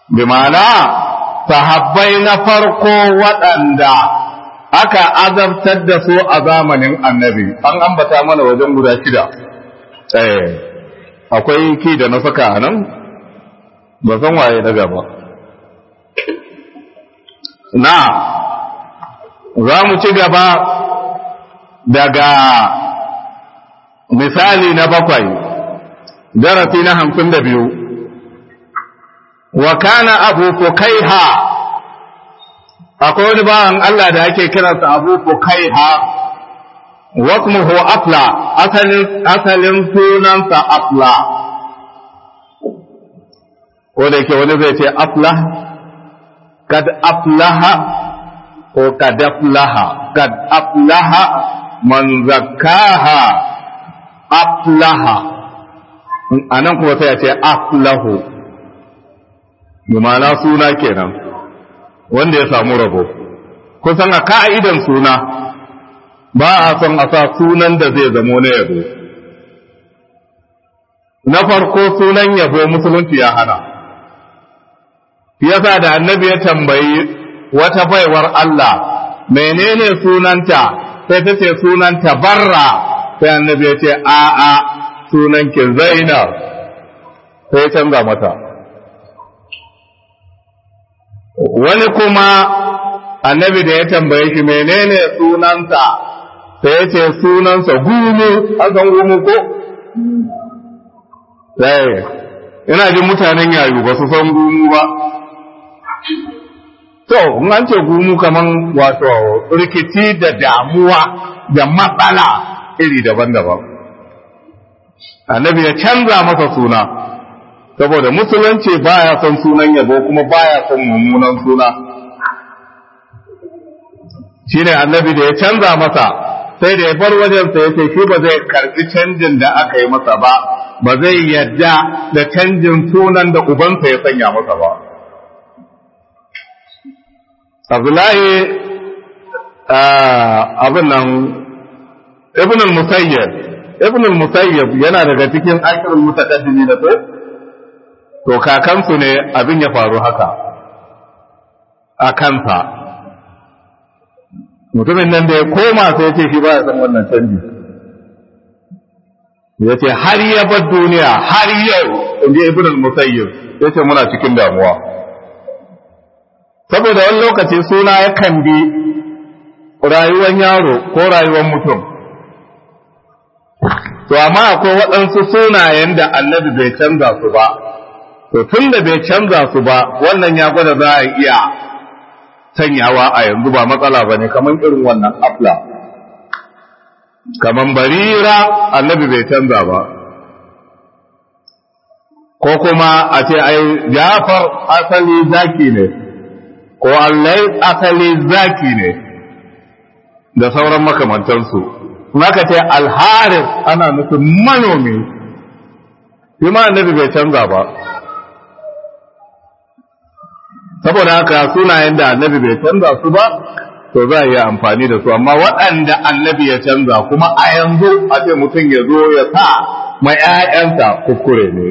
bi ma'ana sahabbai na farko waɗanda aka azabtar da su a zamanin annabi an ambata mana wajen guda shida eh akwai ki da na saka a nan ba san waye daga ba na za mu ci gaba daga misali na bakwai darasi na hamsin da biyu wa kana abu fukaiha akwai wani bawan Allah da ake kiransa abu fukaiha wasmuhu afla asalin asalin sunansa afla ko da yake wani zai ce afla kad aflaha ko kad aflaha kad aflaha man zakkaha aflaha anan kuma sai ya ce aflahu ma'ana suna kenan wanda ya samu rabo kusan a ka'idan suna ba a son a sa sunan da zai zamo na yabo na farko sunan yabo musulunci ya hana yasa da annabi ya tambayi wata baiwar Allah menene sunanta sai ta ce sunanta barra sai annabi ya ce a'a sunanki zainab sai ya canza mata wani kuma annabi da ya tambaye shi menene sunansa sai ya ce sunansa gumu an san gumu ko sai ina jin mutanen yayu ba su san gumu ba to in an ce gumu kaman wato rikici da damuwa da matsala iri daban-daban annabi ya canza masa suna saboda musulunci baya son sunan yabo kuma baya son mummunan suna shine annabi da ya canza masa sai da ya bar wajensa ya ce shi ba zai karbi canjin da aka yi masa ba ba zai yadda da canjin sunan da ubansa ya sanya masa ba abdullahi abin nan ibn al-musayyib ibn al-musayyib yana daga cikin akirul mutaqaddimi da ko to kakansu ne abin ya faru haka a kansa mutumin nan da ya koma sai ya ce shi ba ya san wannan canji ya ce har ya bar duniya har yau in ji ibn al-musayyib ya ce muna cikin damuwa saboda wani lokaci suna yakan bi rayuwar yaro ko rayuwar mutum to amma akwai waɗansu sunayen da annabi bai canza su ba to tun da bai canza su ba wannan ya gwada za a iya sanyawa a yanzu ba matsala ba ne kamar irin wannan afla kamar barira annabi bai canza ba ko kuma a ce ai jafar asali zaki ne ko allai asali zaki ne da sauran makamantansu maka ce alharis ana nufin manomi shi ma annabi bai canza ba saboda haka sunayen da annabi bai canza su ba to za a yi amfani da su amma waɗanda annabi ya canza kuma a yanzu a ce mutum ya zo ya sa ma 'ya'yansa kuskure ne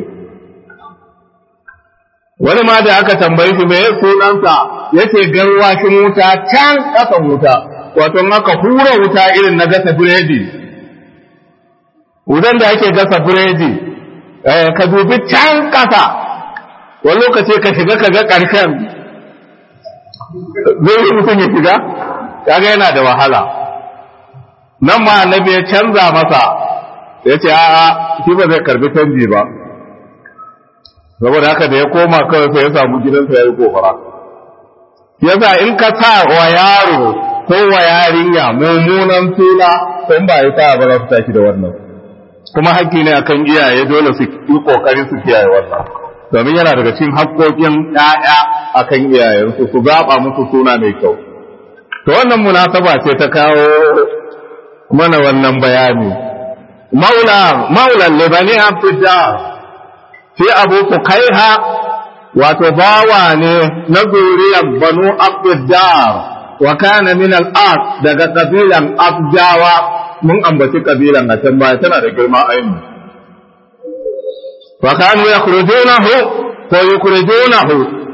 wani ma da aka tambayi shi mai sunansa ya ce garwashin wuta can ƙasan wuta wato aka hura wuta irin na gasa biredi wutan da ake gasa biredi ka dubi can ƙasa wani lokaci ka shiga ka ga ƙarshen zai yi mutum ya shiga kaga yana da wahala nan ma annabi ya canza masa ya ce a'a shi ba zai karbi canji ba saboda haka da ya koma kawai sai ya samu gidansa ya yi gobara yasa in ka sa wa yaro ko wa yarinya mummunan suna sun ba ya sa ba za su tashi da wannan kuma hakki ne akan iyaye dole su yi kokarin su kiyaye wannan domin yana daga cikin haƙƙoƙin ƴaƴa akan iyayensu su zaɓa musu suna mai kyau to wannan munasaba ce ta kawo mana wannan bayani maula maula libani abdullah fi abu fukaiha wato bawa ne na zuriyar banu abdullah wa kana min al-as daga kabilan abdawa mun ambaci kabilan a can baya tana da girma ainihi wa kanu yakhrujunahu ko yukhrijunahu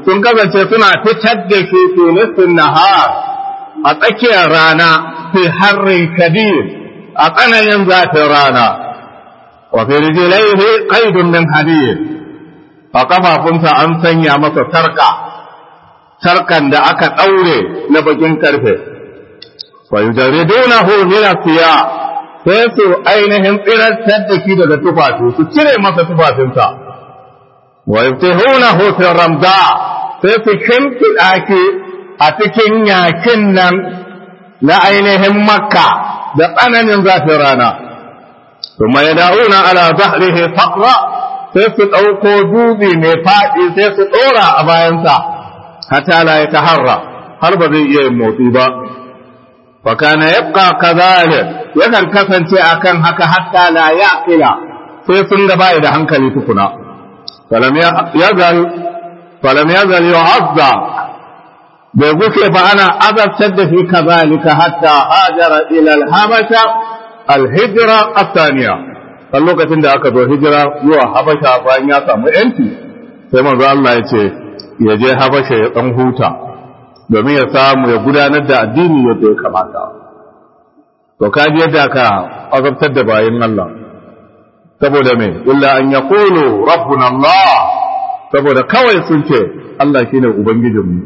sun kasance suna fitar da shi tunisin nahar a tsakiyar rana fi harrin kadir a tsananin zafin rana wa fi rijlaihi qaidun min hadid a kafafunsa an sanya masa sarka sarkan da aka daure na bakin karfe wa yujaridunahu min asiya sai su ainihin tsirantar da shi daga tufafi su cire masa tufafinsa wa yaftihunahu fi ramda sai su shimfiɗa shi a cikin yakin nan na ainihin makka da tsananin zafin rana ثم يدعون على ظهره فقرا sai su ɗauko dubi mai faɗi sai su ɗora a bayansa hatta la ya taharra har ba zai iya yin motsi ba fa kana yabqa kadhalik yakan kasance akan haka hatta la yaqila sai sun ga bai da hankali tukuna falam yazal falam yazal yu'azza bai gushe ba ana azabtar da shi kazalika hatta hajara ila al-habasha al-hijra athaniya kan lokacin da aka zo hijira zuwa habasha bayan ya samu yanci sai manzo Allah ya ce ya je habasha ya dan huta domin ya samu ya gudanar da addini yadda ya kamata to kaji yadda ka azabtar da bayin Allah saboda me illa an yaqulu rabbuna Allah saboda kawai sun ce Allah shine ubangijinmu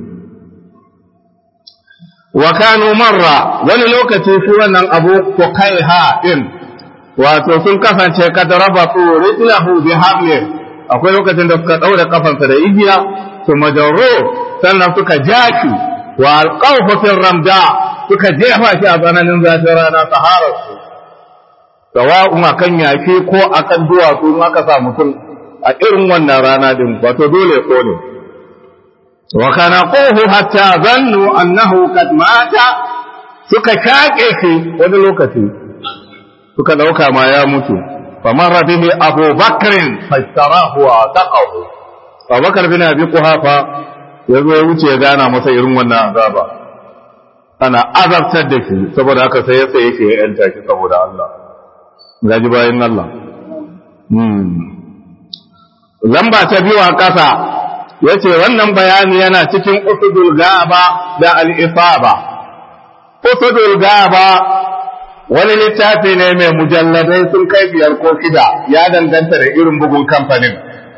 wa kanu marra wani lokaci shi wannan abu ko kai ha din wato sun kasance kad rabatu rijlahu bi hablin akwai lokacin da suka daure kafansa da igiya su majarro sannan suka jaki wa alqawfu fi ramda suka jefa shi a tsananin zafin rana sahara su sawa'un akan yaki ko akan duwatsu in aka sa mutum a irin wannan rana din wato dole ko ne wa kana quhu hatta zannu annahu qad mata suka shake shi wani lokaci suka dauka ma ya mutu famar bihi abu bakrin fashtarahu wa taqahu abubakar bin abi quhafa yazo ya wuce ya gana masa irin wannan azaba ana azabtar da shi saboda haka sai ya tsaye shi ya yanta shi saboda Allah gaji bayan Allah hmm lamba ta biyu a ƙasa yace wannan bayani yana cikin usudul gaba da al-ifaba usudul gaba wani littafi ne mai mujalladai sun kai biyar ko shida ya danganta da irin bugun kamfanin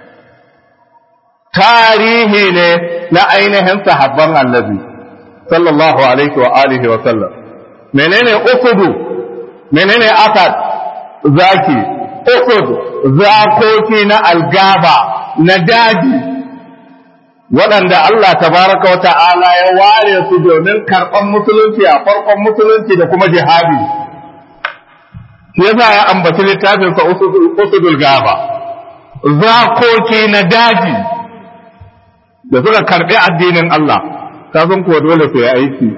tarihi ne na ainihin sahabban annabi sallallahu alaihi wa alihi wa sallam menene usudu menene asad zaki usud zakoki na algaba na daji waɗanda Allah tabaraka wa ta'ala ya ware su domin karɓar musulunci a farkon musulunci da kuma jihadi shi yasa ya ambaci littafin sa usudul gaba zakoki na daji da suka karbi addinin Allah kafin kuwa dole su yi aiki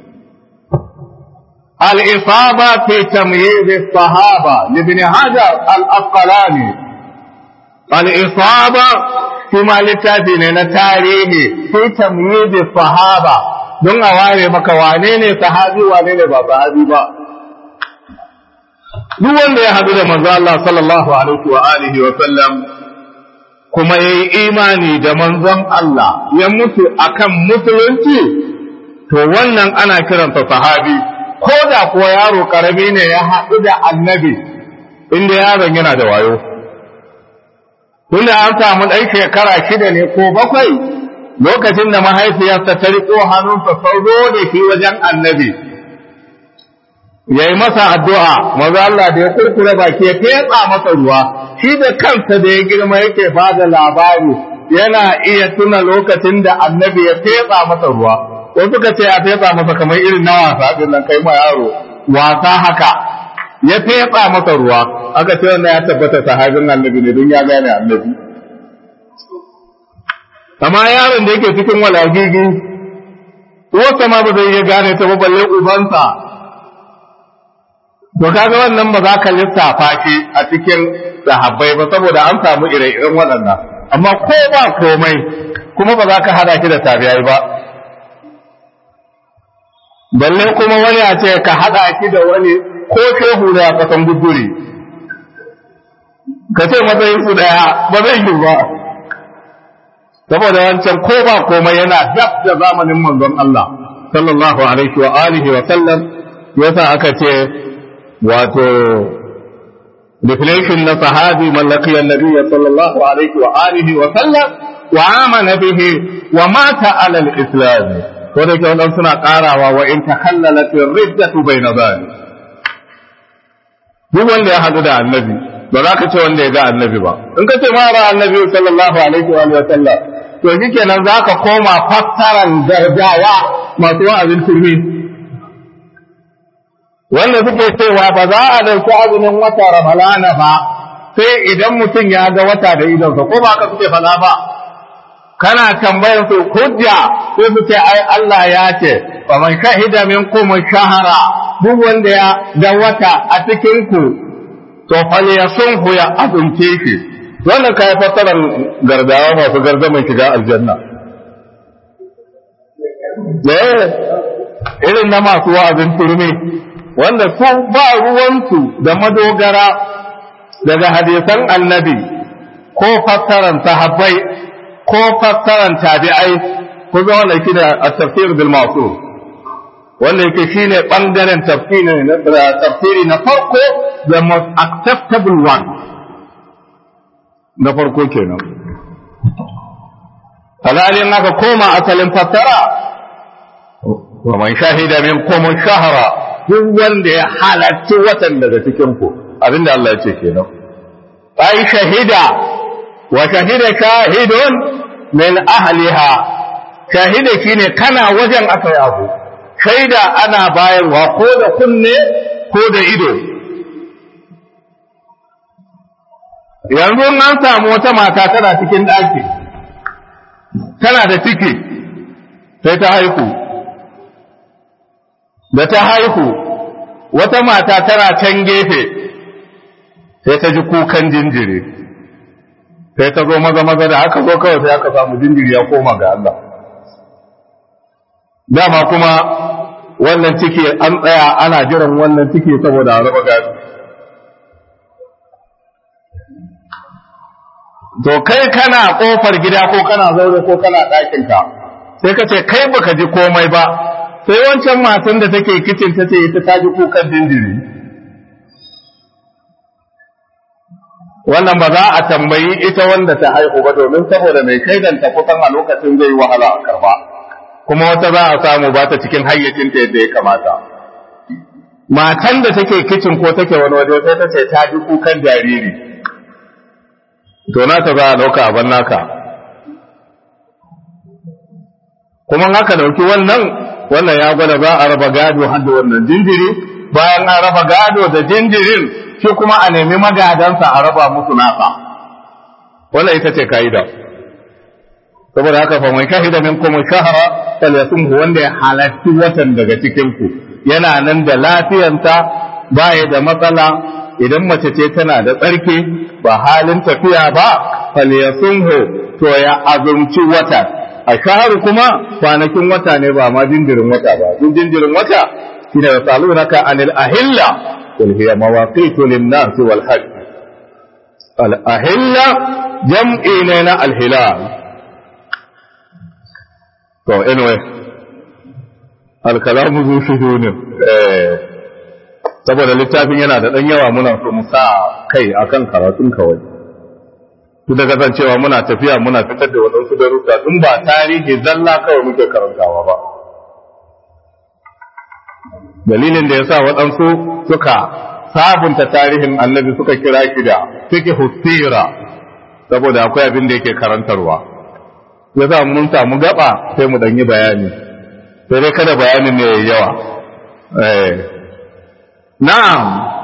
al-isaba fi tamyiz as-sahaba ibn hajar al-asqalani al-isaba kuma littafi ne na tarihi fi tamyiz as-sahaba don a ware maka wane ne sahabi wane ne ba sahabi ba duk wanda ya haɗu da manzo Allah sallallahu alaihi wa alihi wa sallam kuma yayi imani da manzon Allah ya mutu akan musulunci to wannan ana kiransa sahabi ko da kuwa yaro karami ne ya haɗu da annabi inda yaron yana da wayo tunda an samu ɗan shekara shida ne ko bakwai lokacin da mahaifiyarsa ta riƙo hannunsa sauzo da shi wajen annabi ya yi masa addu'a, maza Allah da ya kurkure baki ya fetsa masa ruwa, shi da kansa da ya girma yake ba da labari yana iya tuna lokacin da annabi ya fetsa masa ruwa, ko suka ce a fetsa masa kamar irin na wasa ɗin nan kai ma yaro, wasa haka, ya fetsa masa ruwa, aka ce wannan ya tabbata sahabin annabi ne don ya gane annabi. Amma yaron da yake cikin walagigi, uwarsa ma ba zai iya gane ta ba balle ubansa to kaga wannan ba za ka lissafa shi a cikin sahabbai ba saboda an samu ire-iren waɗannan amma ko ba komai kuma ba za ka hada shi da tabi'ai ba balle kuma wani a ce ka hada shi da wani ko shehu da ya kasan guduri ka ce matsayin su daya ba zai yi ba saboda wancan ko ba komai yana dab da zamanin manzon Allah sallallahu alaihi wa alihi wa sallam yasa aka ce wato definition na sahabi mallaki annabi sallallahu alaihi wa alihi wa sallam wa amana bihi wa mata ala al-islam ko da kyau dan suna karawa wa in takhallalat ar-riddatu bayna dhalik duk wanda ya hadu da annabi ba za ka ce wanda ya ga annabi ba in ka ce ma ra annabi sallallahu alaihi wa sallam to shikenan za ka koma fassaran gargawa masu wa'azin turmi wanda suke cewa ba za a ɗauki azumin wata ramalana ba sai idan mutum ya ga wata da idonsa ko ba ka suke fada ba kana tambayar su hujja sai su ce ai Allah ya ce fa man shahida minkum shahara duk wanda ya ga wata a cikin ku to fal yasunhu ya azumce shi wannan kai fassarar gardawa masu gardaman shiga aljanna eh irin na masu wa'azin turmi wanda su ba ruwansu da madogara daga hadisan annabi ko fassaran sahabbai ko fassaran tabi'ai ko ga wanda yake da at-tafsir bil ma'sur wanda yake shine bangaren tafsiri na tafsiri na farko the most acceptable one na farko kenan halalin aka koma asalin fassara wa man shahida minkum shahra duk wanda ya halarci watan daga cikin ku abinda Allah ya ce kenan ai shahida wa shahida shahidun min ahliha shahida shine kana wajen aka yi abu shaida ana bayarwa ko da kunne ko da ido yanzu an samu wata mata tana cikin ɗaki tana da ciki sai ta haihu da ta haihu wata mata tana can gefe sai ta ji kukan jinjiri sai ta zo maza maza da aka zo kawai sai aka samu jinjiri ya koma ga Allah dama kuma wannan ciki an tsaya ana jiran wannan ciki saboda a raba gado to kai kana kofar gida ko kana zaure ko kana ɗakinka sai ka ce kai baka ji komai ba sai wancan matan da take kicin ta ce ita ta ji kukan jinjiri wannan ba za a tambayi ita wanda ta haihu ba domin saboda mai kaidanta kusan a lokacin zai wahala a karba kuma wata za a samu ba ta cikin hayyacinta yadda ya kamata matan da take kicin ko take wani waje sai ta ce ta ji kukan jariri to nata za a ɗauka abin naka kuma haka ɗauki wannan wannan ya gwada za a raba gado har da wannan jinjiri bayan an raba gado da jinjirin shi kuma a nemi magadansa a raba musu nasa wannan ita ce ka'ida saboda haka fa mai shahida min kuma shahara falyasumhu wanda ya halatti watan daga cikin ku yana nan da lafiyanta baya da matsala idan mace ce tana da tsarki ba halin tafiya ba falyasumhu to ya azumci wata a shahar kuma kwanakin wata ne ba ma jinjirin wata ba duk jinjirin wata shine yasalunaka anil ahilla qul hiya mawaqitu lin-nas wal hajj al ahilla jam'i ne na al hilal to anyway al kalamu zu shuhunin eh saboda littafin yana da dan yawa muna so mu sa kai akan karatun kawai su da kasancewa muna tafiya muna fitar da waɗansu darussa in ba tarihi zalla kawai muke karantawa ba dalilin da ya sa waɗansu suka sabunta tarihin annabi suka kira shi da fiqh sira saboda akwai abin da yake karantarwa ya sa mun samu gaba sai mu ɗan yi bayani sai dai kada bayanin ne yayi yawa eh na'am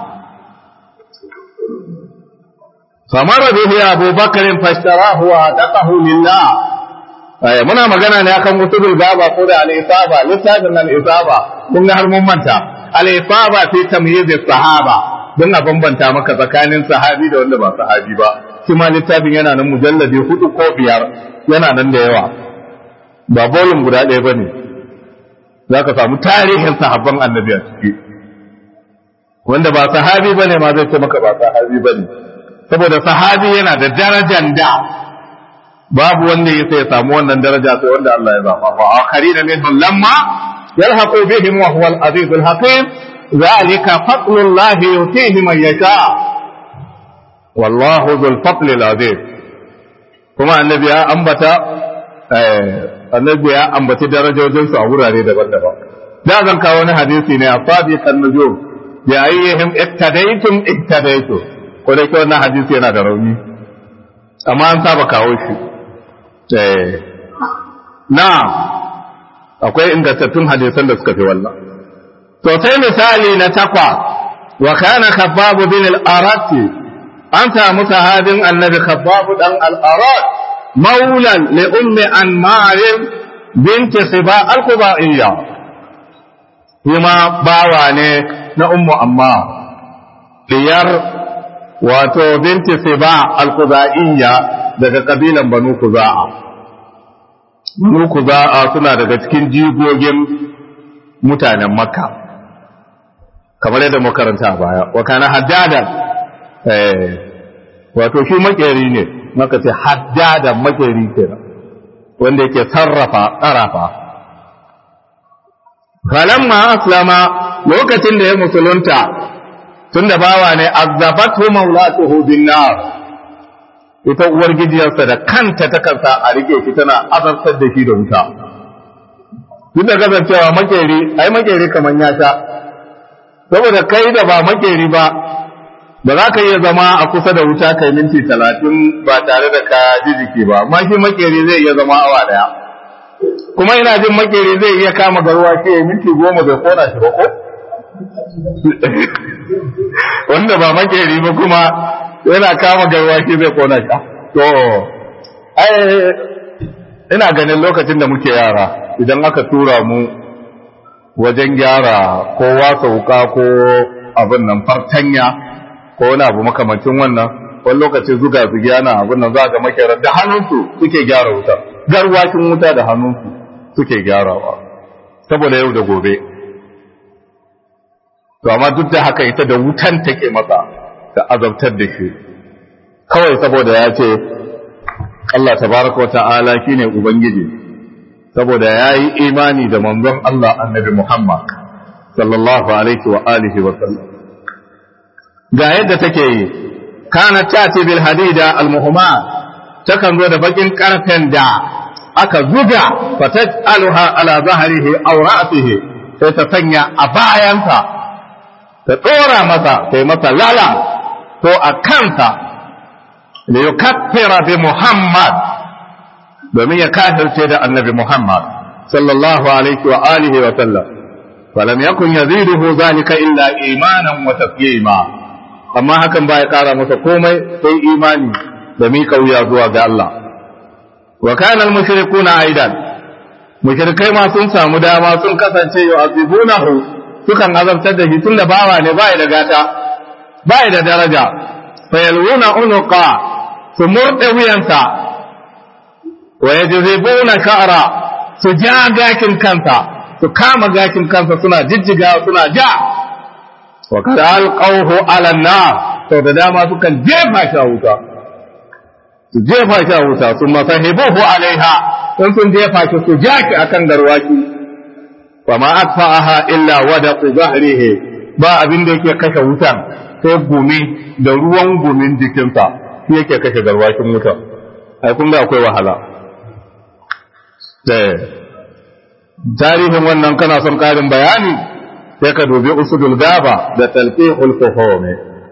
فمر به أبو بكر فاشتراه وأعتقه لله أي muna magana ne akan kutubul gaba ko da al-isaba littafin al-isaba kun ga har mun manta al-isaba fi tamyiz sahaba don a bambanta maka tsakanin sahabi da wanda ba sahabi ba shi ma littafin yana nan mujalladi hudu ko biyar yana nan da yawa ba bolin guda ɗaya bane za ka samu tarihin sahabban annabi a ciki wanda ba sahabi bane ma zai ce maka ba sahabi bane saboda sahabi yana da darajar da babu wanda ya sai samu wannan daraja sai wanda Allah ya zaba wa akharina minhum lamma yalhaqu bihim wa huwa al-aziz al-hakim ذلك فضل الله يؤتيه من يشاء والله ذو الفضل العظيم kuma annabi ya ambata annabi ya ambaci darajojinsu a wurare daban-daban da zan kawo wani hadisi ne a fadi kan nujum bi ayyihim iktadaytum iktadaytu ko dai ko wannan hadisi yana da rauni amma an saba kawo shi eh na akwai ingantattun hadisan da suka fi wannan to sai misali na takwa wa kana khabbab bin al-arat an samu sahabin annabi khabbab dan al-arat maulan li ummi anmar bint siba al-qubaiyya kuma bawa ne na ummu amma diyar wato binti siba al-qubaiyya daga kabilan banu kuza'a banu kuza'a suna daga cikin jigogin mutanen makka kamar yadda makaranta a baya wa kana haddadan eh wato shi makeri ne maka ce haddadan makeri kenan wanda yake sarrafa ƙarafa falamma aslama lokacin da ya musulunta tunda bawa ne azzabatu maulatuhu bin nar ita uwar gijiyarsa da kanta ta kansa a rike shi tana azabtar da shi da wuta duk da kasancewa makeri ai makeri kamar ya sha saboda kai da ba makeri ba ba za ka iya zama a kusa da wuta kai minti talatin ba tare da ka ji jiki ba amma shi makeri zai iya zama awa daya kuma ina jin makeri zai iya kama garuwa shi ya minti goma bai kona shi ba ko wanda ba makeri ba kuma yana kama garuwa shi zai kona shi to ai ina ganin lokacin da muke yara idan aka tura mu wajen gyara ko wasa wuka ko abin nan fartanya ko wani abu makamancin wannan wani lokaci zuga zugi ana abin nan za ga makerar da hannunsu suke gyara wuta garwakin wuta da hannunsu suke gyarawa saboda yau da gobe to amma duk da haka ita da wutan take masa da azabtar da shi kawai saboda ya ce Allah tabaraka wa ta'ala shine ubangiji saboda ya yi imani da manzon Allah annabi Muhammad sallallahu alaihi wa alihi wa sallam ga yadda take yi kana tati bil hadida al muhammad takan zo da bakin karfen da aka zuga fataj'aluha ala zahrihi aw ra'sihi sai ta sanya a bayansa ta tsora masa sai masa lala ko a kansa li yukaffira bi muhammad domin ya kafirce da annabi muhammad sallallahu alaihi wa alihi wa sallam falam yakun yaziduhu zalika illa imanan wa taslima amma hakan ba ya kara masa komai sai imani da mika wuya zuwa ga Allah wa kana al-mushrikuna aidan mushrikai ma sun samu dama sun kasance yu'azibunahu sukan azabtar da shi tunda bawa ne bai da gata bai da daraja fa yalwuna unuqa su murde wuyansa wa yajzibuna sha'ra su ja gakin kansa su kama gakin kansa suna jijjiga suna ja wa kada alqawhu ala an-nar to da dama sukan jefa shi a wuta su jefa shi a wuta su masahibuhu alaiha in sun jefa shi su ja shi akan garwaki wa ma atfa'aha illa wadaqu zahrihi ba abin da yake kashe wutan sai gumi da ruwan gumin jikinsa shi yake kashe garwakin wuta ai kun ga akwai wahala tarihin wannan kana son karin bayani sai ka dubi usudul gaba da talqihul fuhumi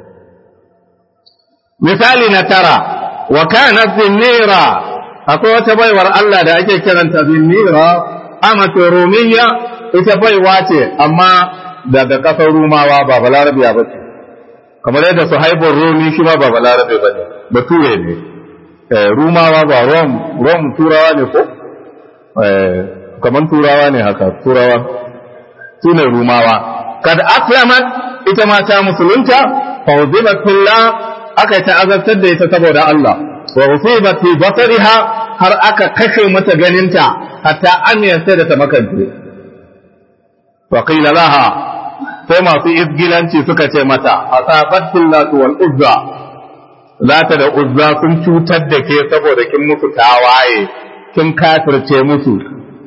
misali na tara wa kana zinnira akwai wata baiwar Allah da ake kiranta zinnira amatu rumiyya ita baiwa ce amma daga kasar rumawa ba balarabiya ba ce kamar yadda su haifar rumi shi ma ba balarabe ba ne bature ne rumawa ba rom rom turawa ne ko kamar turawa ne haka turawa su ne rumawa kad aslamat ita ma ta musulunta fawzibat fillah aka ta azabtar da ita saboda Allah wa usibat fi basariha har aka kashe mata ganinta hatta an sai da ta makance wa qila laha sai masu izgilanci suka ce mata asabat fillatu wal uzza lata da uzza sun cutar da ke saboda kin musu tawaye kin kafirce musu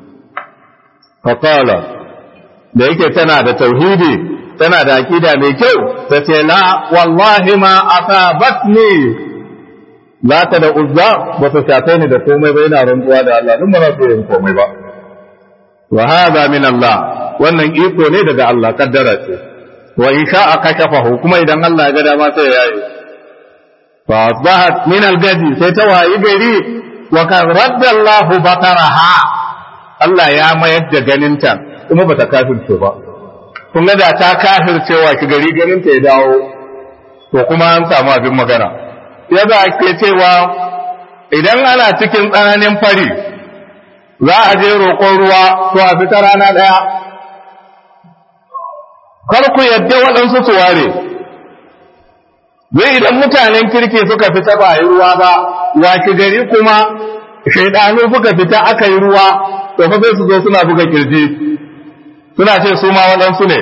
faqala da yake tana da tauhidi tana da akida mai kyau ta ce la wallahi ma asabatni lata da uzza ba ta shafe ni da komai ba yana rantsuwa da Allah duk ba za su yin komai ba wa hada min Allah wannan iko ne daga Allah kaddara ce wa in sha'a kashafahu kuma idan Allah ya ga dama sai ya yi fa asbahat min al-gadi sai ta wayi gari wa kan radda Allah bataraha Allah ya mayar da ganinta kuma bata kafirce ba kun ga da ta kafircewa ki gari ganinta ya dawo to kuma an samu abin magana yadda ake cewa idan ana cikin tsananin fari za a je roƙon ruwa to a fita rana ɗaya kar ku yadda waɗansu su ware zai idan mutanen kirki suka fita ba yi ruwa ba waki gari kuma shaidanu suka fita aka yi ruwa to fa sai su zo suna buga kirji suna ce su ma waɗansu ne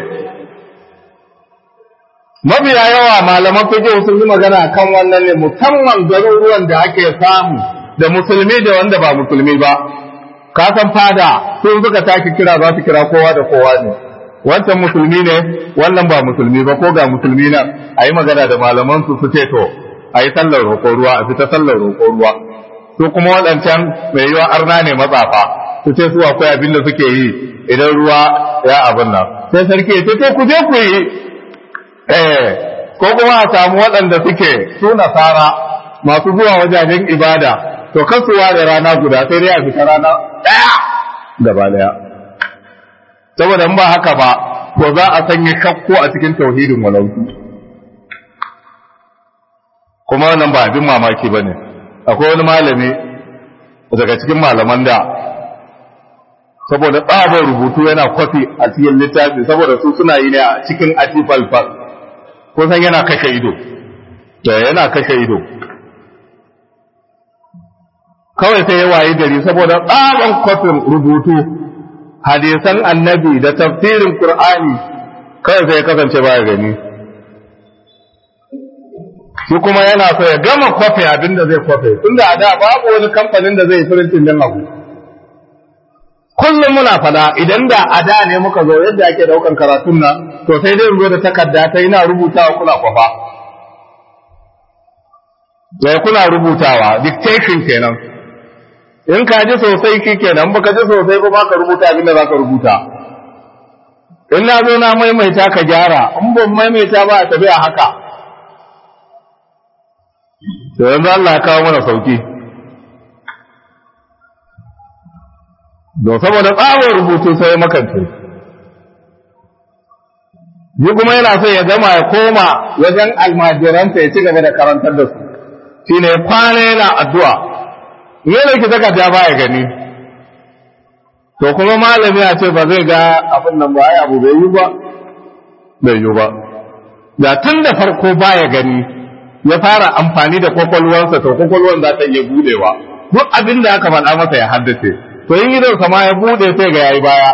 mabiya yawa malaman fiqh sun yi magana kan wannan ne musamman garuruwan da ake samu da musulmi da wanda ba musulmi ba ka san fada sun suka taki kira za su kira kowa da kowa ne wancan musulmi ne wannan ba musulmi ba ko ga musulmi na a yi magana da malaman su su ce to a yi sallar roƙon ruwa a fita sallar roƙon ruwa su kuma waɗancan mai yiwa arna ne matsafa su ce su akwai abin da suke yi idan ruwa ya abin nan sai sarki ya ce to ku je ku yi eh ko kuma a samu waɗanda suke su nasara masu zuwa wajajen ibada to kasuwa da rana guda sai dai a fita rana ɗaya gaba ɗaya saboda ba haka ba to za a sanya shakku a cikin tauhidin walautu kuma wannan ba abin mamaki ba ne akwai wani malami daga cikin malaman da saboda tsabar rubutu yana kwafi a cikin littafi saboda su suna yi ne a cikin atifalfal ko san yana kashe ido da yana kashe ido kawai sai ya wayi gari saboda tsaban kwafin rubutu hadisan annabi da tafsirin qur'ani kawai sai ya kasance baya gani shi kuma yana so ya gama kwafe abin da zai kwafe tunda a da babu wani kamfanin da zai firintin din abu kullum muna fada idan da a da ne muka zo yadda ake daukan karatun nan to sai dai zo da takarda ta ina rubutawa kuna kwafa sai kuna rubutawa dictation kenan in ka ji sosai ki kenan baka ji sosai ba ka rubuta abin da za ka rubuta in na zo na maimaita ka gyara in ban maimaita ba a tafi a haka to yanzu Allah ya kawo mana sauki don saboda tsawon rubutu sai ya makance yi kuma yana so ya gama ya koma wajen almajiranta ya ci gaba da karantar da su shi ne kwana yana addu'a ne da ki saka ta baya gani to kuma malami a ce ba zai ga abin nan ba ai abu bai yi ba bai yi ba da tun da farko baya gani ya fara amfani da kwakwalwarsa to kwakwalwar za ta iya budewa duk abin da aka faɗa masa ya haddace to yin gidan sama ya bude sai ga yayi baya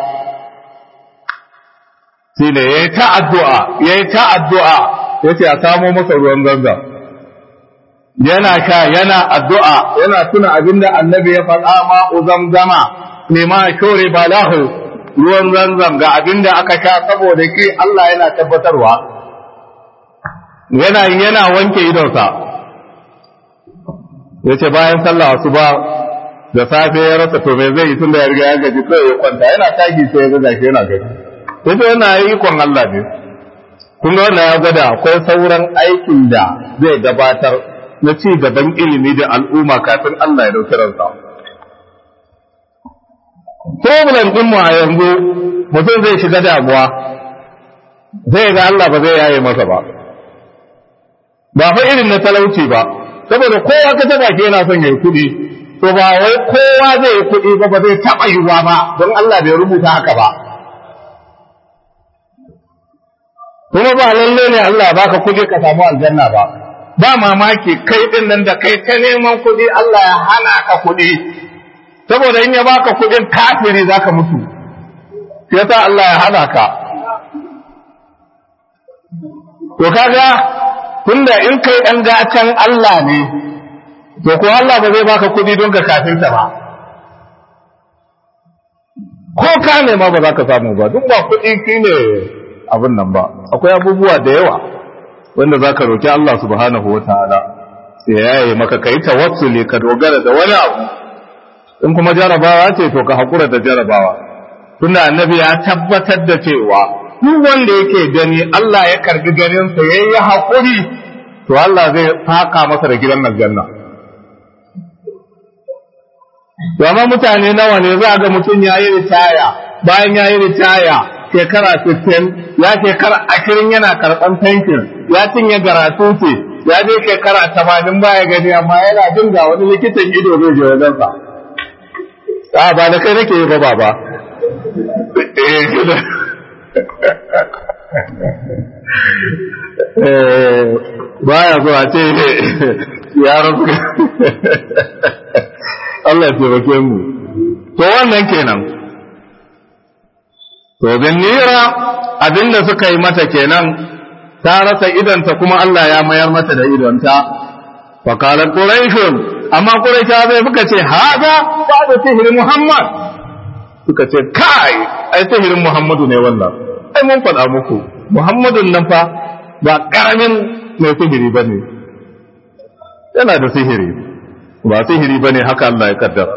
shi ne yayi ta addu'a yayi ta addu'a yace a samo masa ruwan zanzam yana sha yana addu'a yana tuna abinda annabi ya faɗa ma uzamzama ne ma shore balahu ruwan zanzam ga abinda aka sha saboda ki Allah yana tabbatarwa yana yana wanke idonsa yace bayan sallah asuba da safe ya rasa to me zai yi tunda ya riga ya gaji kai ya kwanta yana tagi sai ya ga gashi yana gaji yace yana yi kon Allah ne kun ga wannan ya gwada akwai sauran aikin da zai gabatar na ci gaban ilimi da al'umma kafin Allah ya dauki ransa problem din mu a yanzu mutum zai shiga damuwa zai ga Allah ba zai yaye masa ba ba fa irin na talauci ba saboda kowa ka taba ke yana son yayi kuɗi to ba wai kowa zai yi kuɗi ba ba zai taɓa yiwuwa ba don Allah bai rubuta haka ba kuma ba lalle ne Allah ya baka kuɗi ka samu aljanna ba ba mamaki kai din nan da kai ta neman kuɗi Allah ya hana ka kuɗi saboda in ya baka kuɗin kafiri zaka mutu yasa Allah ya hana ka to kaga to tunda in kai ɗan gatan Allah ne to ko Allah ba zai baka kuɗi don ka kafinta ba ko ka nema ba za ka samu ba duk ba kuɗi shi ne abin nan ba akwai abubuwa da yawa wanda za ka roƙi Allah subhanahu wa ta'ala sai ya yi maka kai tawassuli ka dogara da wani abu in kuma jarabawa ce to ka haƙura da jarabawa tunda annabi ya tabbatar da cewa duk wanda yake gani Allah ya karbi ganinsa ya yi haƙuri to Allah zai saka masa da gidan aljanna to amma mutane nawa ne za ga mutum ya yi ritaya bayan ya yi ritaya shekara 60 ya shekara 20 yana karɓan pension ya cinye garatuti ya je shekara 80 baya gani amma yana jin ga wani likitan ido zai je wajensa a ba da kai nake yi ba ba baya zuwa ce ya rasu Allah ya taimake mu to wannan kenan to nira abinda suka yi mata kenan ta rasa idonta kuma Allah ya mayar mata da idonta fa qala quraishun amma quraisha bai suka ce haza ba da sihir muhammad suka ce kai ai sihirin muhammadu ne wannan ai mun faɗa muku muhammadun nan fa ba ƙaramin mai sihiri ba ne yana da sihiri ba sihiri ba ne haka Allah ya kaddara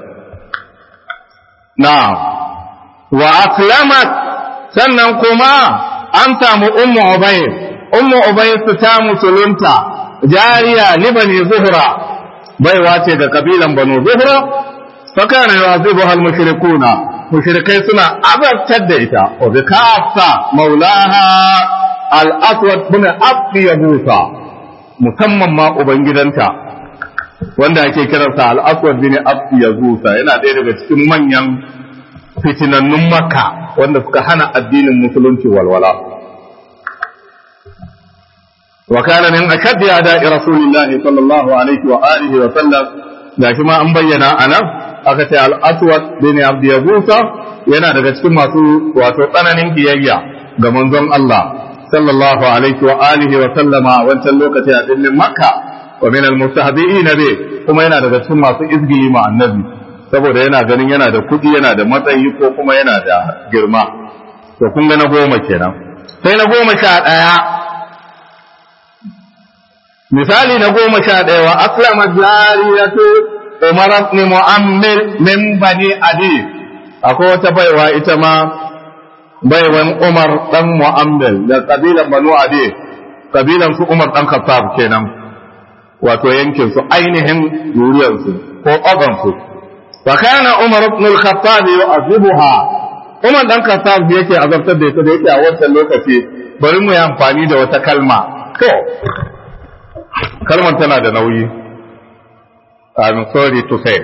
na wa aslamat sannan kuma an samu ummu ubay ummu ubay su ta musulunta jariya ni bani zuhra baiwa ce da kabilan banu zuhra fa kana yu'adhibuha al-mushrikuna mushrikai suna azabtar da ita wa bi kafsa maulaha al-aswad bin abdi yabusa musamman ma ubangidanta wanda ake kiransa al-aswad bin abdi yabusa yana ɗaya daga cikin manyan fitinannun makka wanda suka hana addinin musulunci walwala wa kana min ashaddi ada'i rasulillahi sallallahu alaihi wa alihi wa sallam gashi ma an bayyana anan aka ce al'aswad bin abdi yabusa yana daga cikin masu wato tsananin biyayya ga manzon Allah sallallahu alaihi wa alihi wa sallama a wancan lokaci a birnin makka wa min al-mustahdi'ina bi kuma yana daga cikin masu izgi ma annabi saboda yana ganin yana da kuɗi yana da matsayi ko kuma yana da girma to kun ga na goma kenan sai na goma sha ɗaya misali na goma sha ɗaya wa aslama jariyatu Umar ibn Mu'ammir min bani Adi akwai wata baiwa ita ma baiwan Umar dan Mu'ammir da kabilan Banu Adi kabilan su Umar dan Khattab kenan wato yankin su ainihin zuriyar su ko ƙaban su fa kana Umar ibn al-Khattab yu'azibuha Umar dan Khattab yake azabtar da ita da yake a wancan lokaci bari mu yi amfani da wata kalma to kalmar tana da nauyi I'm sorry to say.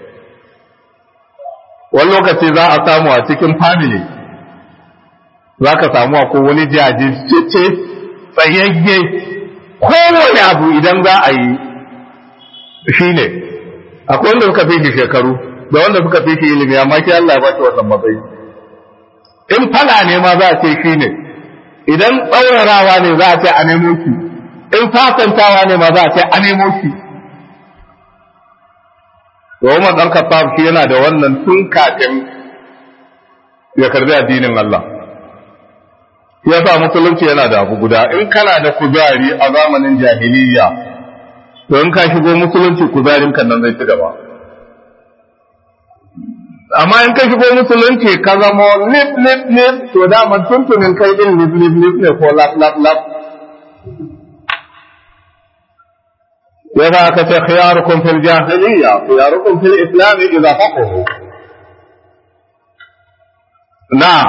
Wani lokaci za a samu a cikin family, za ka samu ko wani jajirce tsayayye kowane abu idan za a yi shi ne, akwai wanda suka fi shekaru da wanda suka fi shi ilimi amma shi Allah ya ba shi wannan matsayi. In fala ne ma za a ce shi ne, idan tsaurarawa ne za a ce a nemo shi, in fasantawa ne ma za a ce a nemo shi. to Umar dan Khattab shi yana da wannan tun kafin ya karbi addinin Allah ya sa musulunci yana da abu guda in kana da kuzari a zamanin jahiliya to in ka shigo musulunci kuzarin kan nan zai ci gaba amma in ka shigo musulunci ka zama lip lip lip to daman tuntunin kai din lip lip lip ne ko lap lap lap يذا كت خياركم في الجاهلية خياركم في الإسلام إذا فقهوا نعم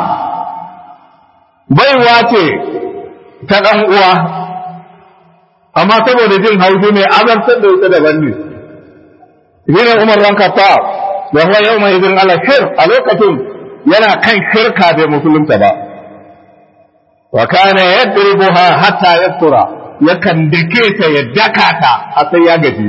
baiwa ce ta ɗan uwa amma saboda jin haushi ne azabtar da ita daban ne shi ne umar ran kafa da huwa yau mai izin ala shirk a lokacin yana kan shirka bai musulunta ba wa kana yadribuha hatta yastura yakan dake ta ya daka ta a sai ya gaji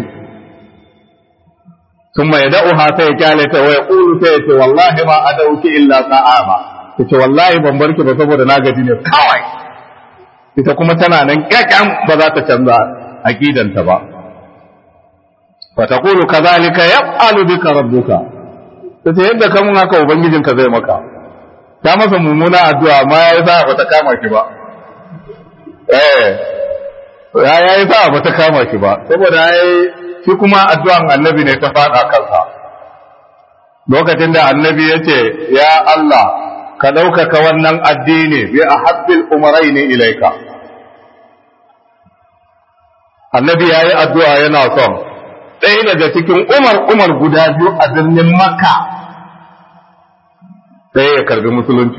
ثم يدعوها sai ya kyale ta wa yaqulu sai ya ce wallahi ma adauki illa sa'ama yace wallahi ban barki ba saboda na gaji ne kawai ita kuma tana nan kyakkyan ba za ta canza aqidanta ba fa taqulu kadhalika yaf'alu bika rabbuka sai yadda kamun haka ubangijinka zai maka ta masa mummuna addu'a amma ya sa ba ta kama shi ba eh ya yi sa ba ta kama shi ba saboda yayi shi kuma addu'an annabi ne ta fada kansa lokacin da annabi ya ce ya Allah ka ɗaukaka wannan addini bi a habbil umarai ne ilaika annabi ya yi addu'a yana son ɗaya daga cikin umar umar guda biyu a birnin makka ɗaya ya karbi musulunci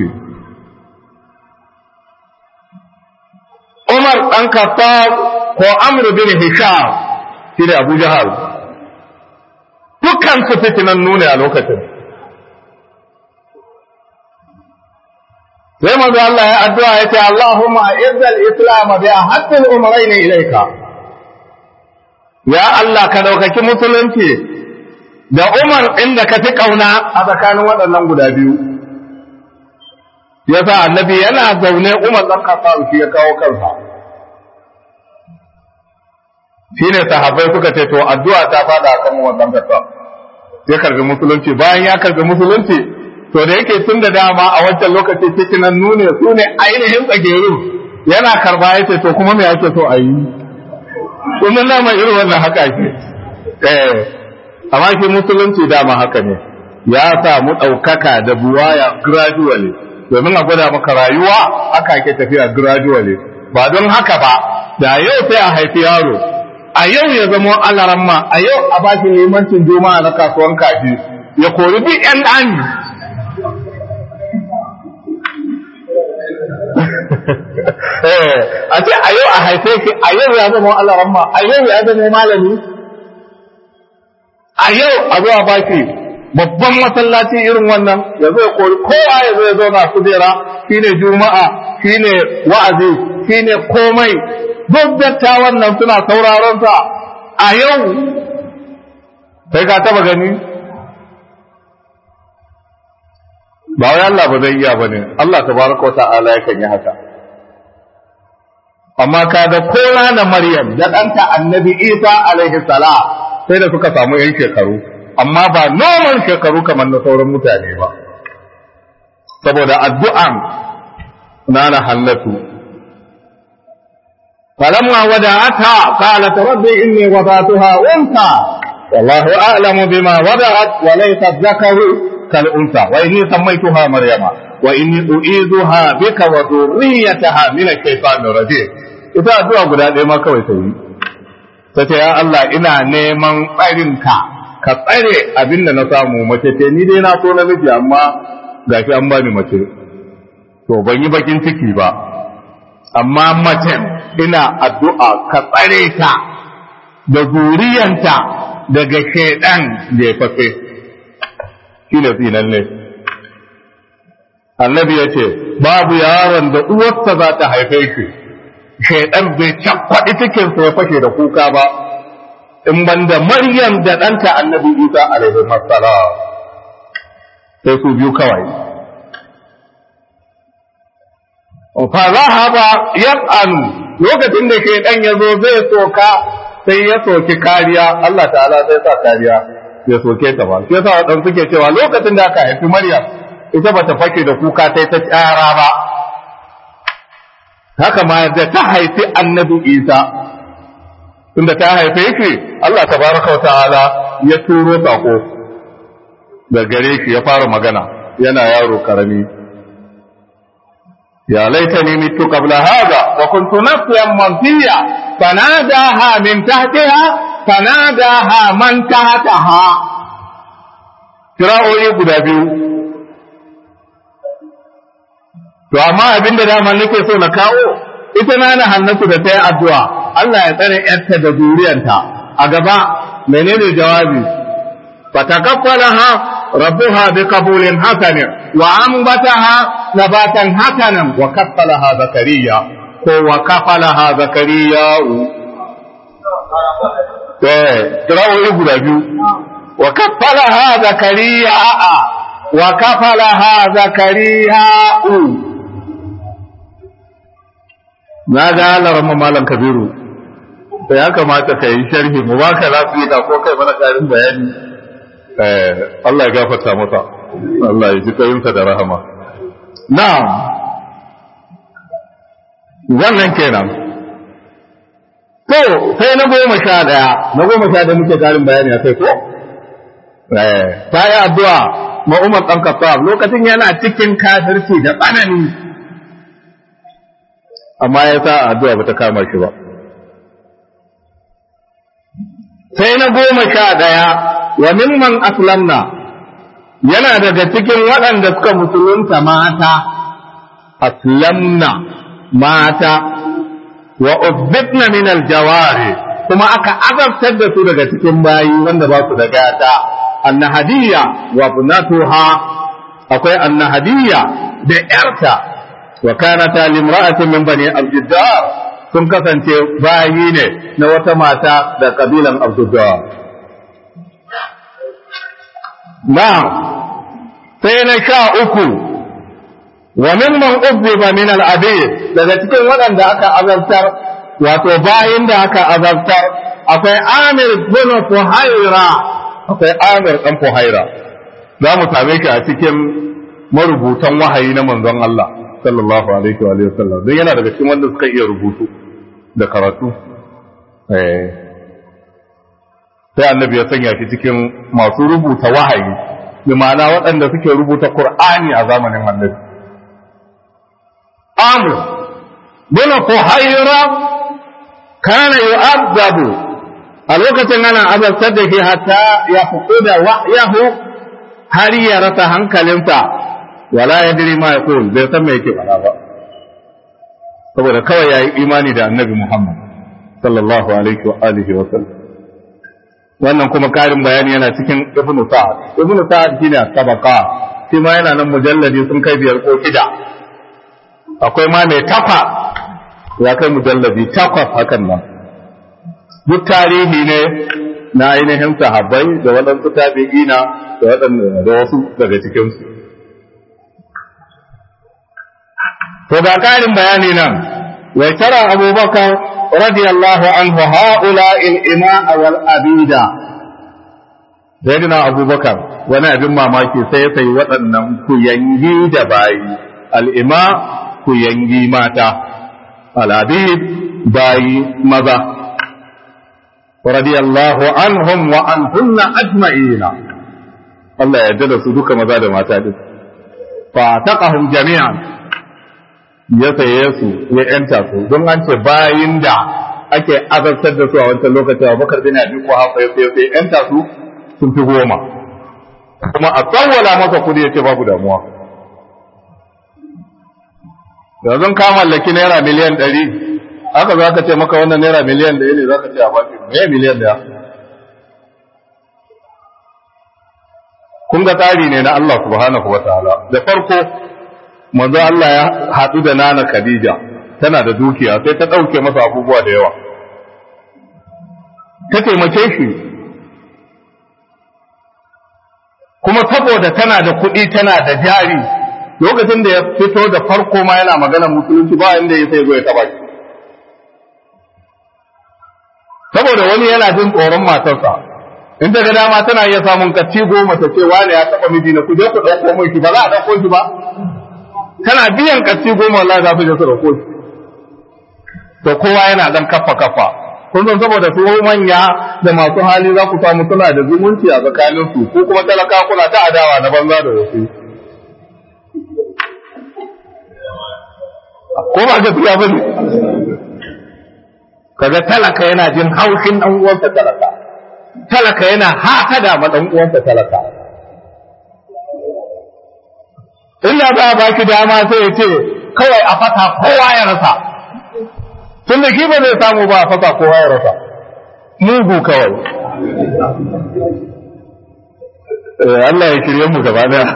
umar ɗan kafa ko amru bin hisham shi ne abu jahal dukkan su fitinan nune a lokacin sai manzo Allah ya addu'a ya ce Allahumma izzal islam bi ahaddil umrayn ilayka ya Allah ka daukaki musulunci da Umar inda ka fi kauna a tsakanin waɗannan guda biyu yasa annabi yana zaune Umar dan Khattab shi ya kawo kansa shine sahabbai suka ce to addu'a ta fada kan wannan Khattab ya karbi musulunci bayan ya karbi musulunci to da yake tun da dama a wancan lokaci cikin nan nune su ne ainihin tsageru yana karba ya ce to kuma me ake so a yi kuma na mai irin wannan haka ake eh amma shi musulunci dama haka ne ya samu ɗaukaka da buwaya gradually domin a gwada maka rayuwa haka ake tafiya gradually ba don haka ba da yau sai a haifi yaro a yau ya zama alaramma a yau a bashi limancin juma'a na kasuwan kaji ya kori duk yan ɗani a ce a yau a haife ki a yau ya zama alaramma a yau ya zama malami a yau a zuwa baki babban masallaci irin wannan ya zo ya kori kowa ya zo ya zauna kujera shine juma'a shine wa'azi shine komai duk dattawan nan suna sauraron sa a yau sai ka taba gani ba wai Allah ba zai iya bane Allah tabaraka wa ta'ala yakan yi haka amma kaga ko na Maryam da ɗanta Annabi Isa alaihi salam sai da suka samu yan shekaru amma ba normal shekaru kamar na sauran mutane ba saboda addu'an nana hallatu فلما ودعتها قالت ربي إني وضعتها أنثى والله أعلم بما وضعت وليس الذكر كالأنثى وإني سميتها مريم وإني أعيذها بك وذريتها من الشيطان الرجيم ita addu'a guda ɗaya ma kawai ta yi ta ce ya Allah ina neman tsarinka ka tsare abin da na samu mace ce ni dai na so namiji amma gashi an bani mace to ban yi bakin ciki ba amma mace ina addu'a ka tsare ta da zuriyanta daga shaidan da ya fafe shi ne tsinan ne annabi ya ce babu yaron da uwarsa za ta haife shi shaidan bai cakwaɗi cikinsa ya fashe da kuka ba in banda maryam da ɗanta annabi isa alaihi salam sai su biyu kawai fa zahaba yas'alu lokacin da ke dan yazo zai soka sai ya soki kariya Allah ta'ala sai sa kariya ya soke ta ba shi yasa dan suke cewa lokacin da aka haifi Maryam ita bata fake da kuka ta ta tsara ba haka ma da ta haifi Annabi Isa tunda ta haife shi Allah tabaraka wa ta'ala ya turo sako da gare shi ya fara magana yana yaro karami يا ليتني مت قبل هذا وكنت نسيا منسيا فناداها من تحتها فناداها من تحتها kira'o'i guda biyu to amma abin da dama nake so na kawo ita na na hannatu da ta yi addu'a Allah ya tsare ‘yarta da zuriyanta a gaba menene jawabi fatakaffalaha ربها بقبول حسن وأنبتها نباتا حسنا وكفلها زكريا وكفلها زكريا قراءة يقول أبيو وكفلها زكريا وكفلها زكريا ماذا على رمى مالا كبير da ya kamata ka yi sharhi mu ba ka lafiya da ko kai mana ƙarin bayani Allah ya gafarta masa Allah ya ji kayinsa da rahama na'am wannan kenan to sai na goma sha ɗaya na goma sha ɗaya muke ƙarin bayani a kai ko ta yi addu'a ma Umar ɗan Khattab lokacin yana cikin kafirci da tsanani amma ya sa addu'a ba ta kama shi ba sai na goma sha ɗaya wa mimman aslamna yana daga cikin waɗanda suka musulunta mata aslamna mata wa ubbitna min aljawari kuma aka azabtar da su daga cikin bayi wanda ba su da gata annahadiyya wa bunatuha akwai annahadiyya da yarta wa kanata limra'atin min bani abdiddar sun kasance bayi ne na wata mata da kabilan abdiddar na sai na sha uku wa mimman uzziba min al-abid daga cikin waɗanda aka azabtar wato bayin da aka azabtar akwai Amir bin Fuhaira akwai Amir dan Fuhaira za mu same shi a cikin marubutan wahayi na manzon Allah sallallahu alaihi wa alihi wasallam don yana daga cikin wanda suka iya rubutu da karatu eh sai annabi ya sanya shi cikin masu rubuta wahayi bi ma'ana waɗanda suke rubuta Qur'ani a zamanin annabi Amr bin Fuhaira kana yu'adzabu a lokacin ana azabtar da shi hatta ya fukuda wahyahu har ya rasa hankalinsa wala yadri ma yaqul bai san me yake faɗa ba saboda kawai yayi imani da annabi Muhammad sallallahu alaihi wa alihi wa sallam wannan kuma karin bayani yana cikin ibnu sa'ad ibnu sa'ad shine sabaqa shi ma yana nan mujalladi sun kai biyar ko shida akwai ma mai tafa ya kai mujalladi takwas hakan nan duk tarihi ne na ainihin sahabbai da waɗansu tabi'ina da waɗanda da wasu daga cikinsu to ga karin bayani nan wa tara abubakar radiyallahu anhu haula il ima'a wal abida sayyidina abubakar wani abin mamaki sai ya sayi waɗannan kuyangi da bayi al'ima kuyangi mata al'abid bayi maza radiyallahu anhum wa anhunna ajma'ina Allah ya da su duka maza da mata din fa taqahum jami'an ya saye su ya yanta su don an ce bayin da ake azabtar da su a wancan lokaci a bakar bin abi ko hafa ya sai yanta su sun fi goma kuma a tsawwala masa kudi ya ce babu damuwa yanzu ka mallaki naira miliyan ɗari haka za ka ce maka wannan naira miliyan ɗaya ne za ka ce a baki me miliyan ɗaya kun ga tsari ne na Allah subhanahu wa ta'ala da farko manzo Allah ya haɗu da nana Khadija tana da dukiya sai ta ɗauke masa abubuwa da yawa ta taimake shi kuma saboda tana da kuɗi tana da jari lokacin da ya fito da farko ma yana magana musulunci ba inda ya sai zo ya taba shi saboda wani yana jin tsoron matarsa in ta ga dama tana iya samun kacci goma ta ce wani ya taba miji na kuje ku ɗauko mai shi ba za a ɗauko shi ba tana biyan kacci goma Allah za su je su ɗauko shi to kowa yana dan kafa kafa kun san saboda su manya da masu hali za ku samu suna da zumunci a tsakanin su ko kuma talaka kuna ta adawa na banza da wasu ko ba gaskiya ba ne kaga talaka yana jin haushin dan uwansa talaka talaka yana hasada ma dan uwansa talaka illa ba ba ki dama sai ya ce kawai a fata kowa ya rasa tun da ba zai samu ba a fata kowa ya rasa mugu kawai Allah ya shirye mu gaba daya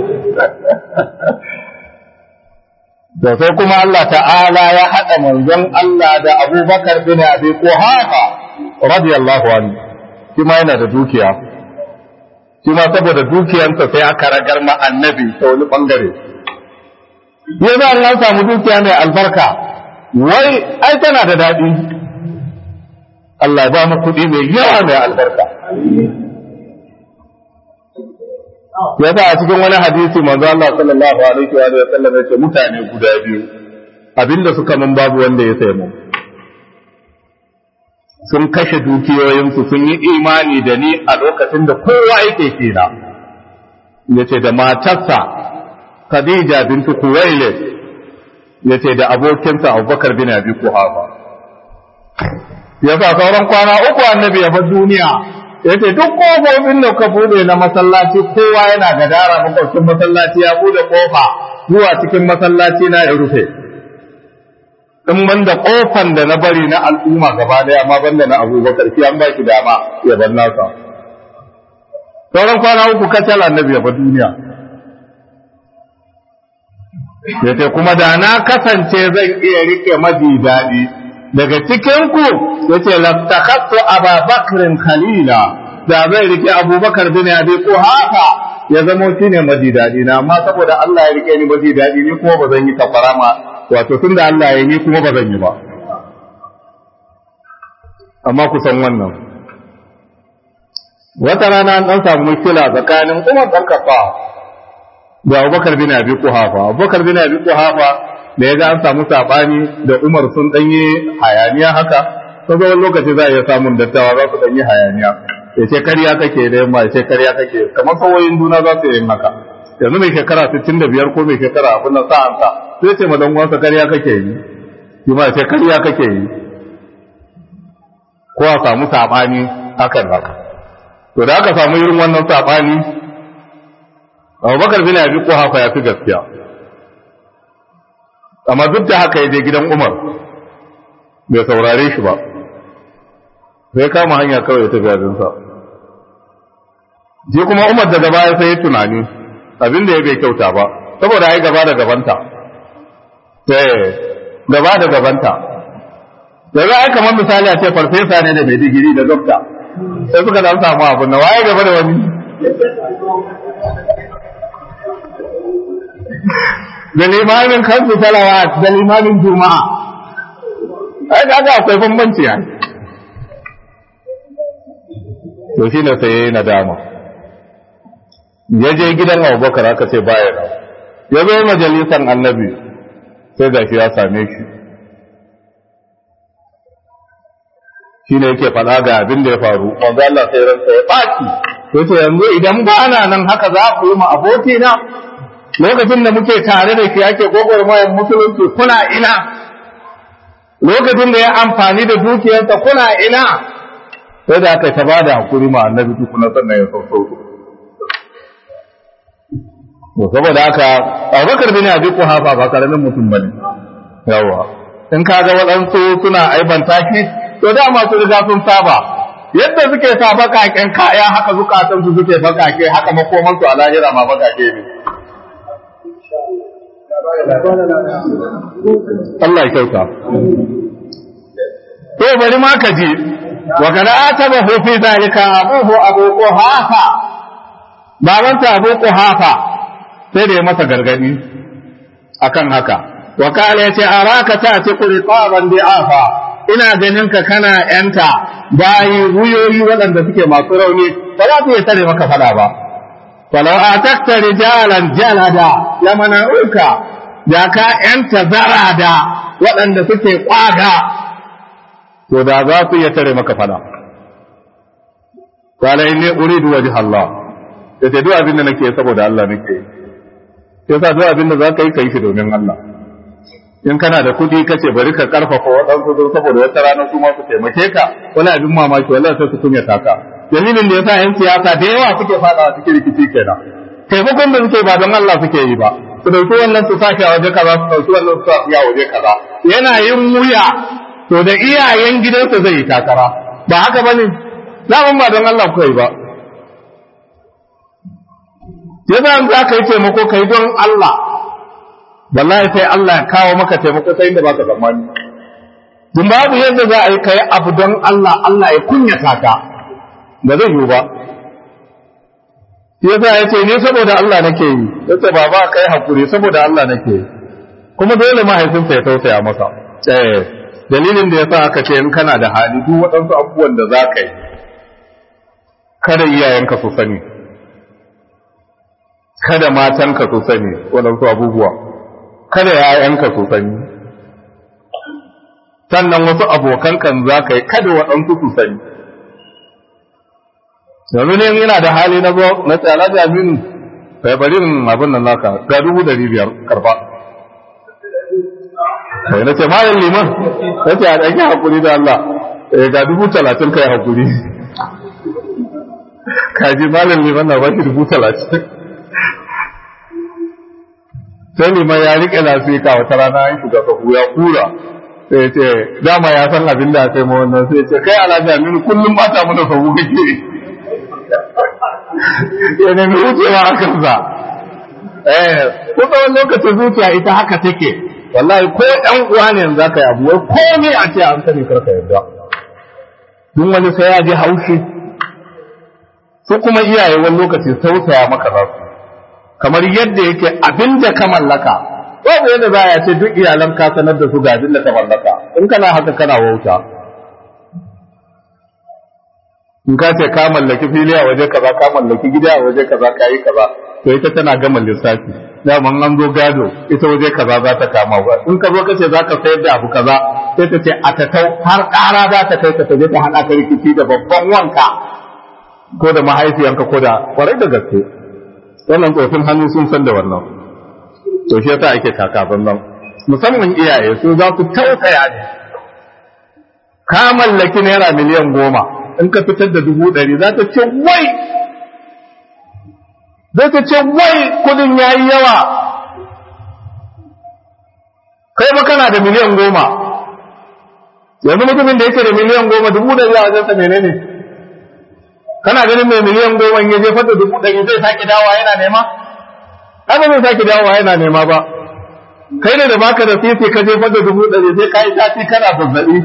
da sai kuma Allah ta'ala ya haɗa manzon Allah da abubakar bin abi kuhafa radiyallahu anhu shi ma yana da dukiya shi ma saboda dukiyansa sai aka ragar ma annabi ta wani bangare ya za an samu dukiya mai albarka wai ai tana da daɗi Allah ya ba mu kuɗi mai yawa mai albarka ya sa a cikin wani hadisi manzo Allah sallallahu alaihi wa sallam ya ce mutane guda biyu abinda suka mun babu wanda ya sai mu sun kashe dukiyoyinsu sun yi imani da ni a lokacin da kowa yake kina ya ce da matarsa Khadija bintu Kuwailid ya ce da abokinsa Abubakar bin Abi Kuhafa ya sa sauran kwana uku annabi ya bar duniya ya ce duk kofofin da ka bude na masallaci kowa yana gadara makwabcin masallaci ya bude kofa zuwa cikin masallaci na ya rufe in banda kofan da na bari na al'umma gaba daya amma banda na abubakar shi an ba shi dama ya bar nasa sauran kwana uku kacal annabi ya bar duniya ya ce kuma da na kasance zan iya rike maji daɗi daga cikinku ya ce laftakattu ababakrin khalila da zai rike abubakar bin abi ko haka ya zamo shi ne maji daɗi na amma saboda Allah ya rike ni maji daɗi ni kuma ba zan yi kafara ma wato tun da Allah ya ni kuma ba zan yi ba amma ku san wannan wata rana an ɗan samu mushkila tsakanin Umar ɗan kafa da Abubakar bin Abi Kuhafa Abubakar bin Abi Kuhafa da ya ga an samu sabani da Umar sun ɗanyi hayaniya haka saboda wani lokaci za a iya samun dattawa za su ɗanyi hayaniya ya ce karya kake da yamma ya ce karya kake kamar sawoyin juna za su yi haka yanzu mai shekara 65 ko mai shekara abin nan sa'an sa sai ce ma dan uwansa karya kake yi shi ma ce karya kake yi ko a samu sabani hakan haka to da aka samu irin wannan sabani Abubakar bin Abi Quhafa ya fi gaskiya amma duk da haka ya je gidan Umar bai saurare shi ba sai kama hanya kawai ya tafi abinsa shi kuma Umar daga baya sai ya tunani abin da ya bai kyauta ba saboda ai gaba da gabanta eh gaba da gabanta daga ai kamar misali a ce farfesa ne da mai digiri da dokta sai suka dan samu abin na waye gaba da wani da limamin kansu salawat da limamin juma'a ai kaga akwai bambanci ya to shi ne sai yayi nadama ya je gidan Abubakar aka ce baya da ya zo majalisan annabi sai gashi ya same shi shi ne yake faɗa ga abin da ya faru manzo Allah sai ransa ya baki to ce yanzu idan ba na nan haka za ku yi ma abokina lokacin da muke tare da shi ake gwagwarmayar musulunci kuna ina lokacin da ya amfani da dukiyarsa kuna ina sai da aka taba da hakuri ma annabi tukuna sannan ya sauko to saboda haka Abubakar bin Abi Quhafa ba karamin mutum bane yawa in kaga waɗansu suna aibanta shi to da masu riga sun saba yadda suke sa bakaken kaya haka zukatansu suke bakake haka makomansu a lahira ma bakake ne Allah ya kyauta. To bari ma ka ji, wa kana ataba hu fi zalika abuhu abu quhafa. Babanta abu quhafa sai da ya masa gargadi akan haka. Wa kala yace araka ta ci qurqaban bi'afa. Ina ganin ka kana yanta bayi wuyoyi waɗanda suke masu rauni ba za su iya tare maka fada ba. Falau atakta rijalan jalada lamana'uka da ka ‘yanta zarada waɗanda suke ƙwaga, to da za su iya tare maka fada. Kwalai ne uridu waje Allah, da ce duk abin da nake saboda Allah nake sai sa duk abin da za ka yi ka yi shi domin Allah. In kana da kuɗi ka ce bari ka ƙarfafa waɗansu don saboda wata rana su ma su taimake ka, wani abin mamaki wallahi sai su kunyata ka. Dalilin da ya sa ‘yan siyasa da yawa suke faɗawa cikin rikici kenan. Taimakon da suke ba don Allah suke yi ba, su dauki wannan su sashi a waje kaza su dauki wannan su sashi a waje kaza yana yin wuya to da iyayen gidansa zai yi takara ba haka bane zaman ba don Allah kai ba yasa an za ka yi taimako kai don Allah wallahi sai Allah ya kawo maka taimako sai inda baka zamani dun babu yadda za a yi kai abu don Allah Allah ya kunyata ka ba zai yiwu ba yasa ya ce ni saboda Allah nake yi yace baba kai hakuri saboda Allah nake yi kuma dole mahaifinsa ya tausaya masa eh dalilin da ya sa aka ce in kana da hali duk waɗansu abubuwan da za ka yi kada iyayenka su sani kada matanka su sani waɗansu abubuwa kada ‘ya'yanka su sani sannan wasu abokan kan za ka yi kada waɗansu su sani yanzu ne yana da hali na zo na tsala da aminu kai bari abin nan naka ga dubu dari biyar karba sai na ce malam liman na ce a ɗanki haƙuri da Allah ga dubu talatin kai haƙuri kaji malam liman na ba shi dubu talatin sai liman ya riƙe lasika wata rana an shiga kafu ya kura sai ce dama ya san abin da sai ma wannan sai ce kai alhaji aminu kullum ba ta mana sabu kake ya nemi wucewa a kansa eh kusa wani lokacin zuciya ita haka take wallahi ko ɗan uwa ne yanzu ka yi abu wai komai a ce an sani karka yarda duk wani sai ya ji haushi su kuma iyaye wani lokaci tausaya maka za su kamar yadda yake abin da ka mallaka babu yadda za a ce duk iyalan ka sanar da su ga abin da ka mallaka in kana haka kana wauta in ka ce ka mallaki fili a waje kaza ka mallaki gida a waje kaza ka yi kaza to ita tana gama lissafi daman an zo gado ita waje kaza za ta kama ba in ka zo ka ce za ka sayar da abu kaza sai ta ce a ta tau har ƙara za ta kai ka ta je ta haɗa ka rikici da babban wanka ko da mahaifiyanka ko da kwarai da gaske wannan tsofin hannu sun san da wannan to shi yasa ake kakafin nan musamman iyaye su za su tausaya ne ka mallaki naira miliyan goma in ka fitar da dubu ɗari za ta ce wai za ta ce wai kudin ya yi yawa kai ma kana da miliyan goma yanzu mutumin da yake da miliyan goma dubu ɗari a wajensa menene kana ganin mai miliyan goma ya jefar da dubu ɗari zai sake dawa yana nema ai ba zai sake dawa yana nema ba kai ne da baka da sisi ka jefar da dubu ɗari sai ka yi sati kana zazzaɓi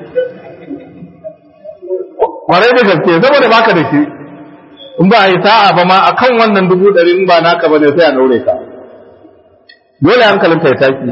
kwarai da gaske saboda baka da shi in ba a yi sa'a ba ma akan wannan dubu ɗari in ba naka ba ne sai a ɗaure ka dole hankalinka ya taki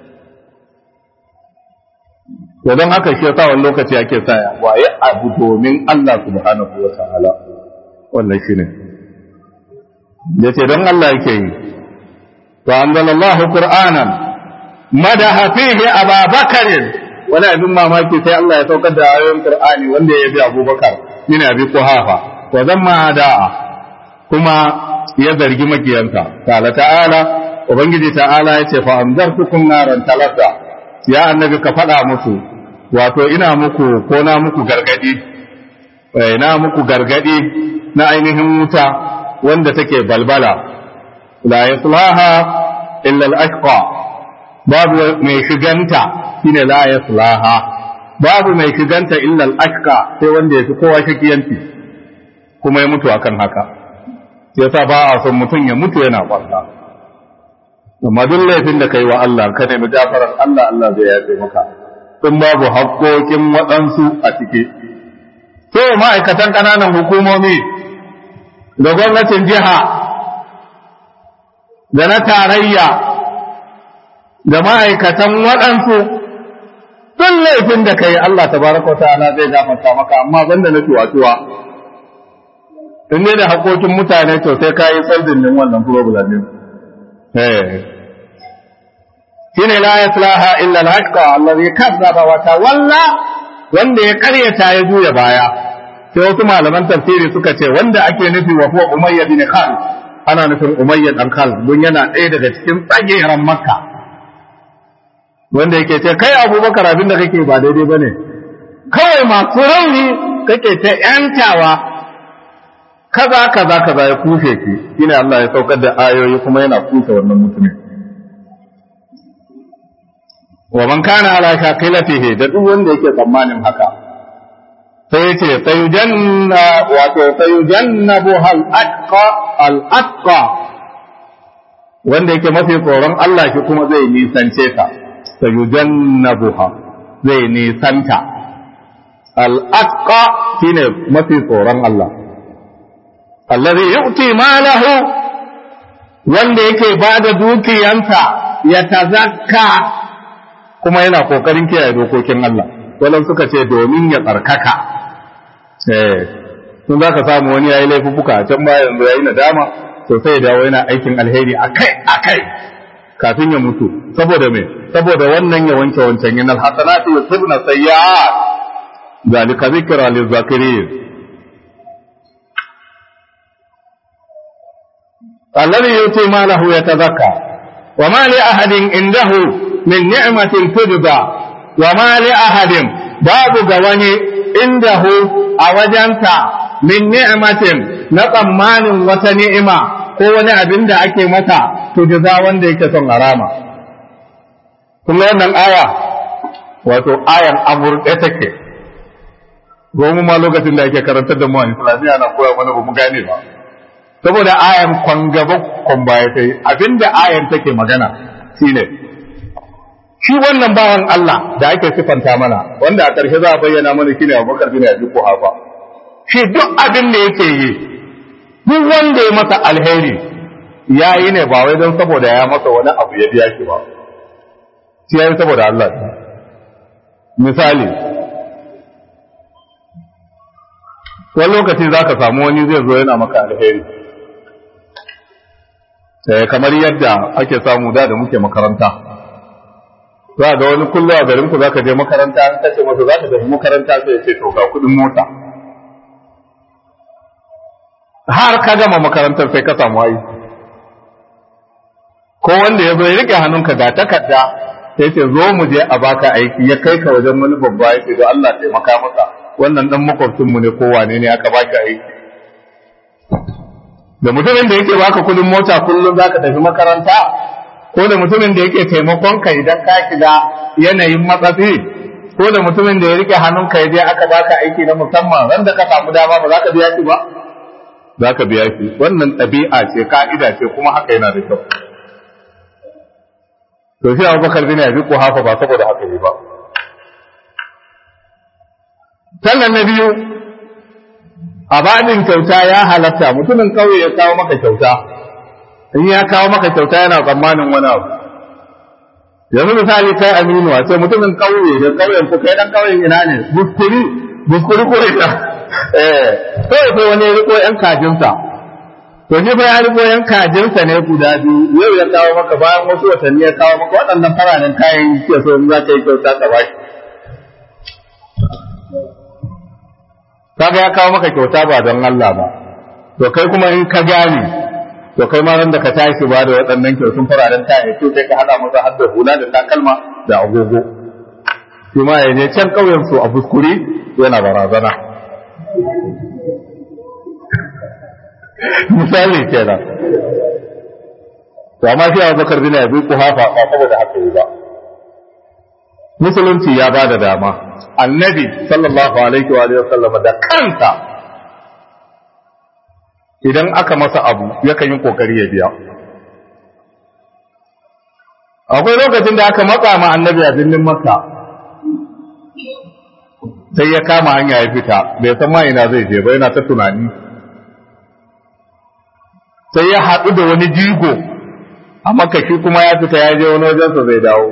to don haka shi yasa wani lokaci ake sa ya waye abu domin Allah subhanahu wa ta'ala wannan shine yace don Allah yake yi to anzalallahu qur'anan madaha fihi ababakar wani abin mamaki sai Allah ya saukar da ayoyin qur'ani wanda ya bi abubakar min abi quhafa wa zamma da'a kuma ya zargi makiyansa ta'ala ta'ala ubangiji ta'ala yace fa anzartukum naran talata ya annabi ka faɗa musu wato ina muku ko na muku gargadi na muku gargadi na ainihin wuta wanda take balbala la yaslaha illa al-ashqa babu mai shiganta shine la yaslaha babu mai shiganta illa al-ashqa sai wanda yafi kowa shakiyanci kuma ya mutu akan haka yasa ba a son mutum ya mutu yana kwalla amma duk laifin da kai wa Allah ka nemi gafarar Allah Allah zai yafe maka in babu haƙƙoƙin waɗansu a ciki to ma'aikatan ƙananan hukumomi da gwamnatin jiha da na tarayya da ma'aikatan waɗansu duk laifin da kai Allah tabaraka wa ta'ala zai gafarta maka amma banda na tuwa-tuwa in ne da haƙoƙin mutane to sai ka yi saldin din wannan problem din shine la yaslaha illa al-haqqa allazi kazzaba wa tawalla wanda ya karyata ya juya baya sai wasu malaman tafsiri suka ce wanda ake nufi wa huwa umayya bin khalid ana nufin umayya dan khalid don yana ɗaya daga cikin tsageren makka wanda yake ce kai abubakar abin da kake ba daidai bane kawai masu rauni kake ta yantawa kaza kaza kaza ya kushe ki shine Allah ya saukar da ayoyi kuma yana kusa wannan mutumin wa man kana ala shaqilatihi da duk wanda yake tsammanin haka sai yace sayujanna wato sayujannabu hal atqa al atqa wanda yake mafi tsoron Allah shi kuma zai nisance ta sayujannabuha zai nisanta al atqa shine mafi tsoron Allah allazi yu'ti malahu wanda yake bada dukiyansa ya tazakka kuma yana kokarin kiyaye dokokin Allah wannan suka ce domin ya tsarkaka eh sun zaka samu wani yayi laifuka a can baya yanzu yayi nadama to sai ya dawo yana aikin alheri akai akai kafin ya mutu saboda me saboda wannan ya wanke wancan yana alhasanatu yusibna sayyi'at zalika zikra lizakirin الذي يؤتي ماله يتزكى وما لأحد عنده من نعمة تجزى وما لأحد باب غواني عنده أوجنتا من نعمة نطمان وتنعمة ko wani abin da ake mata to jaza wanda yake son harama kuma wannan aya wato ayan amurɗe take gomu ma lokacin da ake karantar da mu a islamiyya na koya mana ba mu gane ba saboda ayan kwan gaba kwan baya ta yi abinda ayan take magana shine shi wannan bawan Allah da ake sifanta mana wanda a ƙarshe za a bayyana mana shine Abubakar bin Abi Quhafa shi duk abin da yake yi duk wanda ya masa alheri ya yi ne ba wai don saboda ya masa wani abu ya biya shi ba shi ya yi saboda Allah misali wani lokaci za ka samu wani zai zo yana maka alheri kamar yadda ake samu da da muke makaranta za ga wani kullu a garin ku zaka je makaranta an kace masa za ka tafi makaranta sai ya ce to ga kudin mota har ka gama makarantar sai ka samu aiki ko wanda ya zo ya rike hannunka ga takarda sai ce zo mu je a baka aiki ya kai ka wajen wani babba ya ce da Allah taimaka masa wannan dan makwabcin mu ne ko wane ne aka baki aiki da mutumin da yake baka kudin mota kullum zaka tafi makaranta ko da mutumin da yake taimakon ka idan ka shiga yanayin matsatsi ko da mutumin da ya rike hannunka ya je aka baka aiki na musamman ran da ka samu dama ba za ka biya shi ba za ka biya shi wannan ɗabi'a ce ka'ida ce kuma haka yana da kyau to shi Abubakar bin Abi Quhafa ba saboda haka ne ba sannan na biyu a babin kyauta ya halatta mutumin kauye ya kawo maka kyauta in ya kawo maka kyauta yana tsammanin wani abu yanzu misali kai aminu a ce mutumin kauye da kauyen ku kai dan kauyen ina ne buskuri buskuri ko ina eh sai sai wani riko yan kajinsa to shi fa ya riko yan kajinsa ne guda biyu yau ya kawo maka bayan wasu watanni ya kawo maka waɗannan fararen kayan ke so in za ka yi kyauta ka ba shi kaga ya kawo maka kyauta ba don Allah ba to kai kuma in ka gane to kai ma ran da ka tashi ba da waɗannan kyautun fararen kaya to kai ka hada masa har da hula da takalma da agogo shi ma ya je can ƙauyen su a buskuri yana barazana misali kenan to amma shi Abu Bakar bin Abi Quhafa ba saboda haka yi ba musulunci ya ba da dama annabi sallallahu alaihi wa alihi wasallam da kansa idan aka masa abu yakan yi kokari ya biya akwai lokacin da aka matsa ma annabi a birnin makka sai ya kama hanya ya fita bai san ma ina zai je ba yana ta tunani sai ya haɗu da wani jigo a makka shi kuma ya fita ya je wani wajensa zai dawo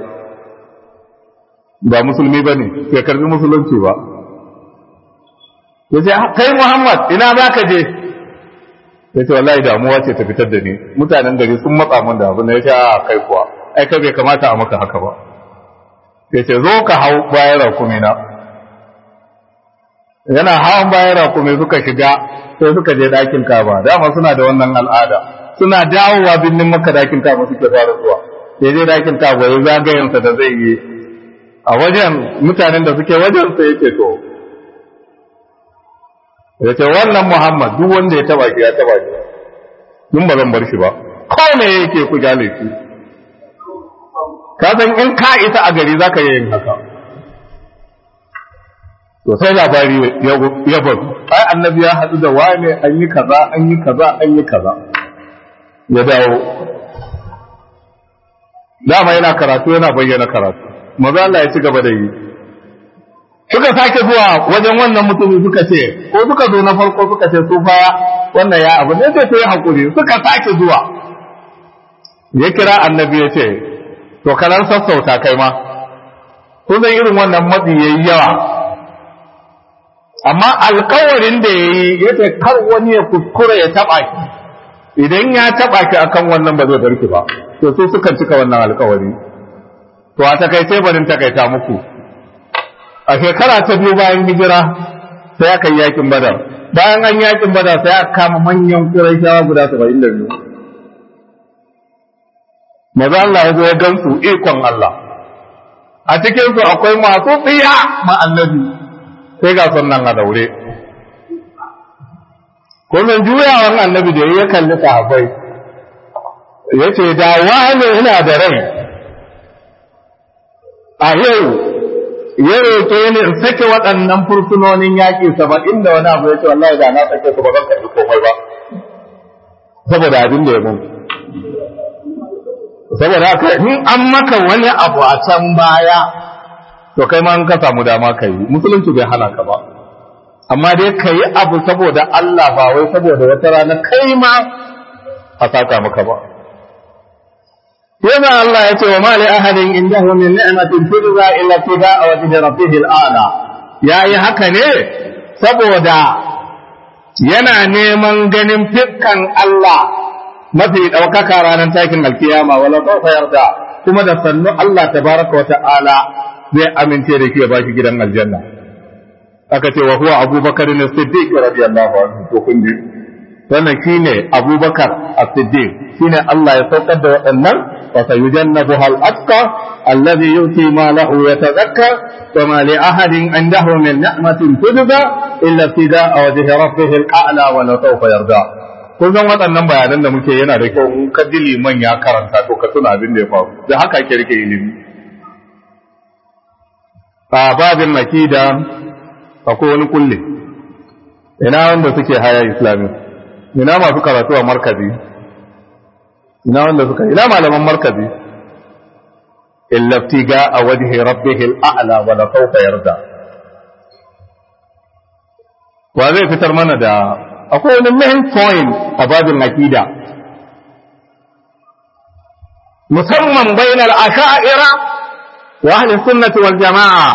ba musulmi ba ne bai karbi musulunci ba ya ce kai muhammad ina za ka je ya ce wallahi damuwa ce ta fitar da ni mutanen gari sun matsa min da abin da ya ce a kai kuwa ai kai bai kamata a maka haka ba ya ce zo ka hau bayan rakumi na yana hawan bayan rakumi suka shiga sai suka je ɗakin kaba dama suna da wannan al'ada suna dawowa birnin maka ɗakin kaba suke fara zuwa ya je ɗakin kaba ya zagayensa da zai yi a wajen mutanen da suke wajen sai yake to ya ce wannan Muhammad duk wanda ya taba shi ya taba shi mun ba zan bar shi ba ko me yake ku gane shi ka san in ka isa a gari zaka yi yin haka to sai labari ya bazu ai annabi ya hadu da wane an yi kaza an yi kaza an yi kaza ya dawo dama yana karatu yana bayyana karatu maza Allah ya ci gaba da yi suka sake zuwa wajen wannan mutumin suka ce ko suka zo na farko suka ce su fa wannan ya abu ne sai yi hakuri suka sake zuwa ya kira annabi ya ce to kanan sassauta kai ma kusan irin wannan matsi yayi yawa amma alkawarin da yayi yace kar wani ya kuskura ya taba ki idan ya taba ki akan wannan ba zai barki ba to sai suka cika wannan alkawari to a takaice barin takaita muku a shekara ta biyu bayan hijira sai aka yi yakin badar bayan an yakin badar sai aka kama manyan quraishawa guda 72 maza Allah ya zo ya gansu ikon Allah a cikin su akwai masu tsiya ma annabi sai ga sunan a daure kullum juyawan annabi da ya kalli sahabbai ya ce da wani ina da rai a yau ya roƙe ni in sake waɗannan fursunonin yaƙi saba'in da wani abu ya ce wallahi da na sake su ba zan karɓi komai ba saboda abin da ya mun saboda haka in an maka wani abu a can baya to kai ma in ka samu dama ka yi musulunci bai hana ka ba amma dai ka yi abu saboda Allah ba wai saboda wata rana kai ma a saka maka ba yana Allah ya ce wa ma li ahadin indahu min ni'matin tujza illa tiba'a wajhi rabbih al'ala yayi haka ne saboda yana neman ganin fiskan Allah mafi ɗaukaka ranar takin alkiyama wala sawfa yarda kuma da sannu Allah tabaraka wa ta'ala zai amince da shi ya baki gidan aljanna aka ce wa huwa abubakar ne siddiq radiyallahu anhu to kun ji wannan shine abubakar as-siddiq shine Allah ya saukar da waɗannan wa sayujannabuha al-atqa alladhi yuti ma lahu yatazakka wa ma li ahadin indahu min ni'matin tujza illa ibtida'a wajhi rabbih al-a'la wa la sawfa yarda kun san waɗannan bayanan da muke yana da kyau in ka ji liman ya karanta to ka tuna abin da ya faru da haka ake rike ilimi a babin nakida akwai wani kulle ina wanda suke haya islami ina masu karatu a markazi ina wanda suka ina malaman markazi illaftiga a wajhi rabbihil a'la wa la sawfa yarda wa zai fitar mana da akwai wani main point a babin akida musamman bainal asha'ira wa ahli sunnati wal jama'a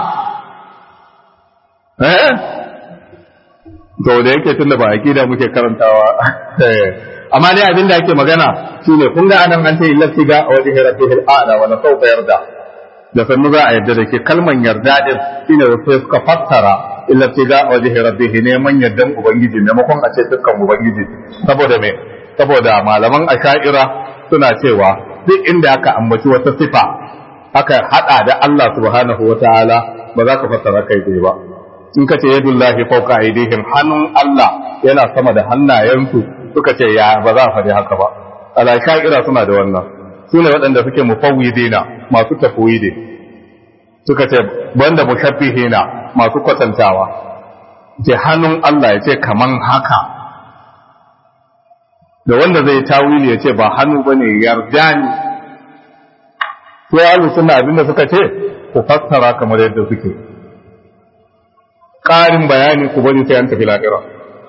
eh to da yake tunda ba aqida muke karantawa amma dai abin da ake magana shine kun ga anan an ce illati ga wajhi rabbihil a'la wa sawfa yarda da sannu za a yarda da ke kalman yarda din shine wasu suka fassara illati ga wajhi rabbih neman yardan ubangiji maimakon a ce dukkan ubangiji saboda me saboda malaman asha'ira suna cewa duk inda aka ambaci wata sifa aka hada da Allah subhanahu wataala ba za ka fassara kai dai ba in ka ce yadullahi fauka aidihim hannun Allah yana sama da hannayensu suka ce ya ba za a faɗi haka ba ala sha'ira suna da wannan su ne waɗanda suke mufawwidina masu tafwidi suka ce banda mushabbihina masu kwatantawa ce hannun Allah ya ce kaman haka da wanda zai tawili ya ce ba hannu bane yarda ni sai alu suna abinda suka ce ku fassara kamar yadda suke ƙarin bayani ku bari sai an tafi lahira.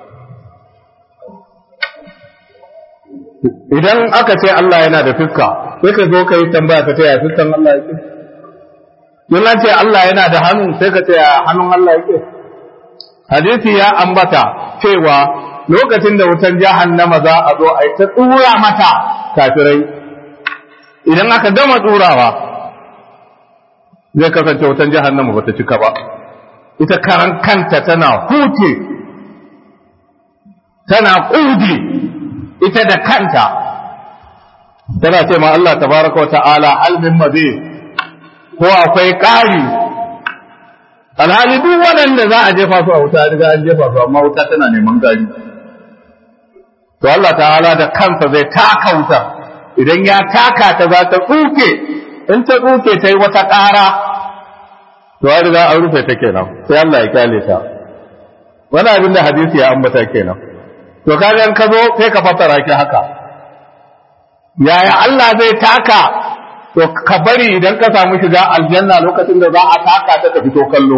Idan aka ce Allah yana da fuska, sai ka zo ka yi tambaya ka ce ya fuskan Allah yake? Yin ce Allah yana da hannu sai ka ce ya hannun Allah yake? Hadisi ya ambata cewa lokacin da wutan jahannama za a zo a yi ta tsura mata kafirai. Idan aka gama tsurawa, zai kasance wutan jahannama ba ta cika ba. ita karan kanta tana huce tana ƙudi ita da kanta tana ce ma Allah tabaraka wa ta'ala halmin mabe ko akwai ƙari alhali duk waɗanda za a jefa su a wuta riga an jefa su amma wuta tana neman gari to Allah ta'ala da kansa zai taka wuta idan ya taka ta za ta tsuke in ta tsuke ta yi wata ƙara to an riga an rufe ta kenan sai Allah ya kyale ta wani abin da hadisi ya ambata kenan to kaga in ka zo sai ka fassara ki haka yaya Allah zai taka to ka bari idan ka samu shiga aljanna lokacin da za a taka ta ka fito kallo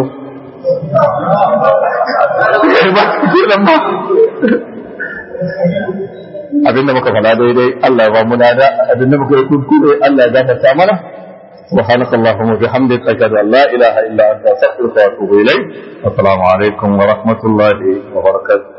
abinda muka fada daidai Allah ya ba mu nada abinda muka yi kuskure Allah ya gafarta mana سبحانك اللهم وبحمدك أشهد أن لا إله إلا أنت أستغفرك وأتوب إليك السلام عليكم ورحمة الله وبركاته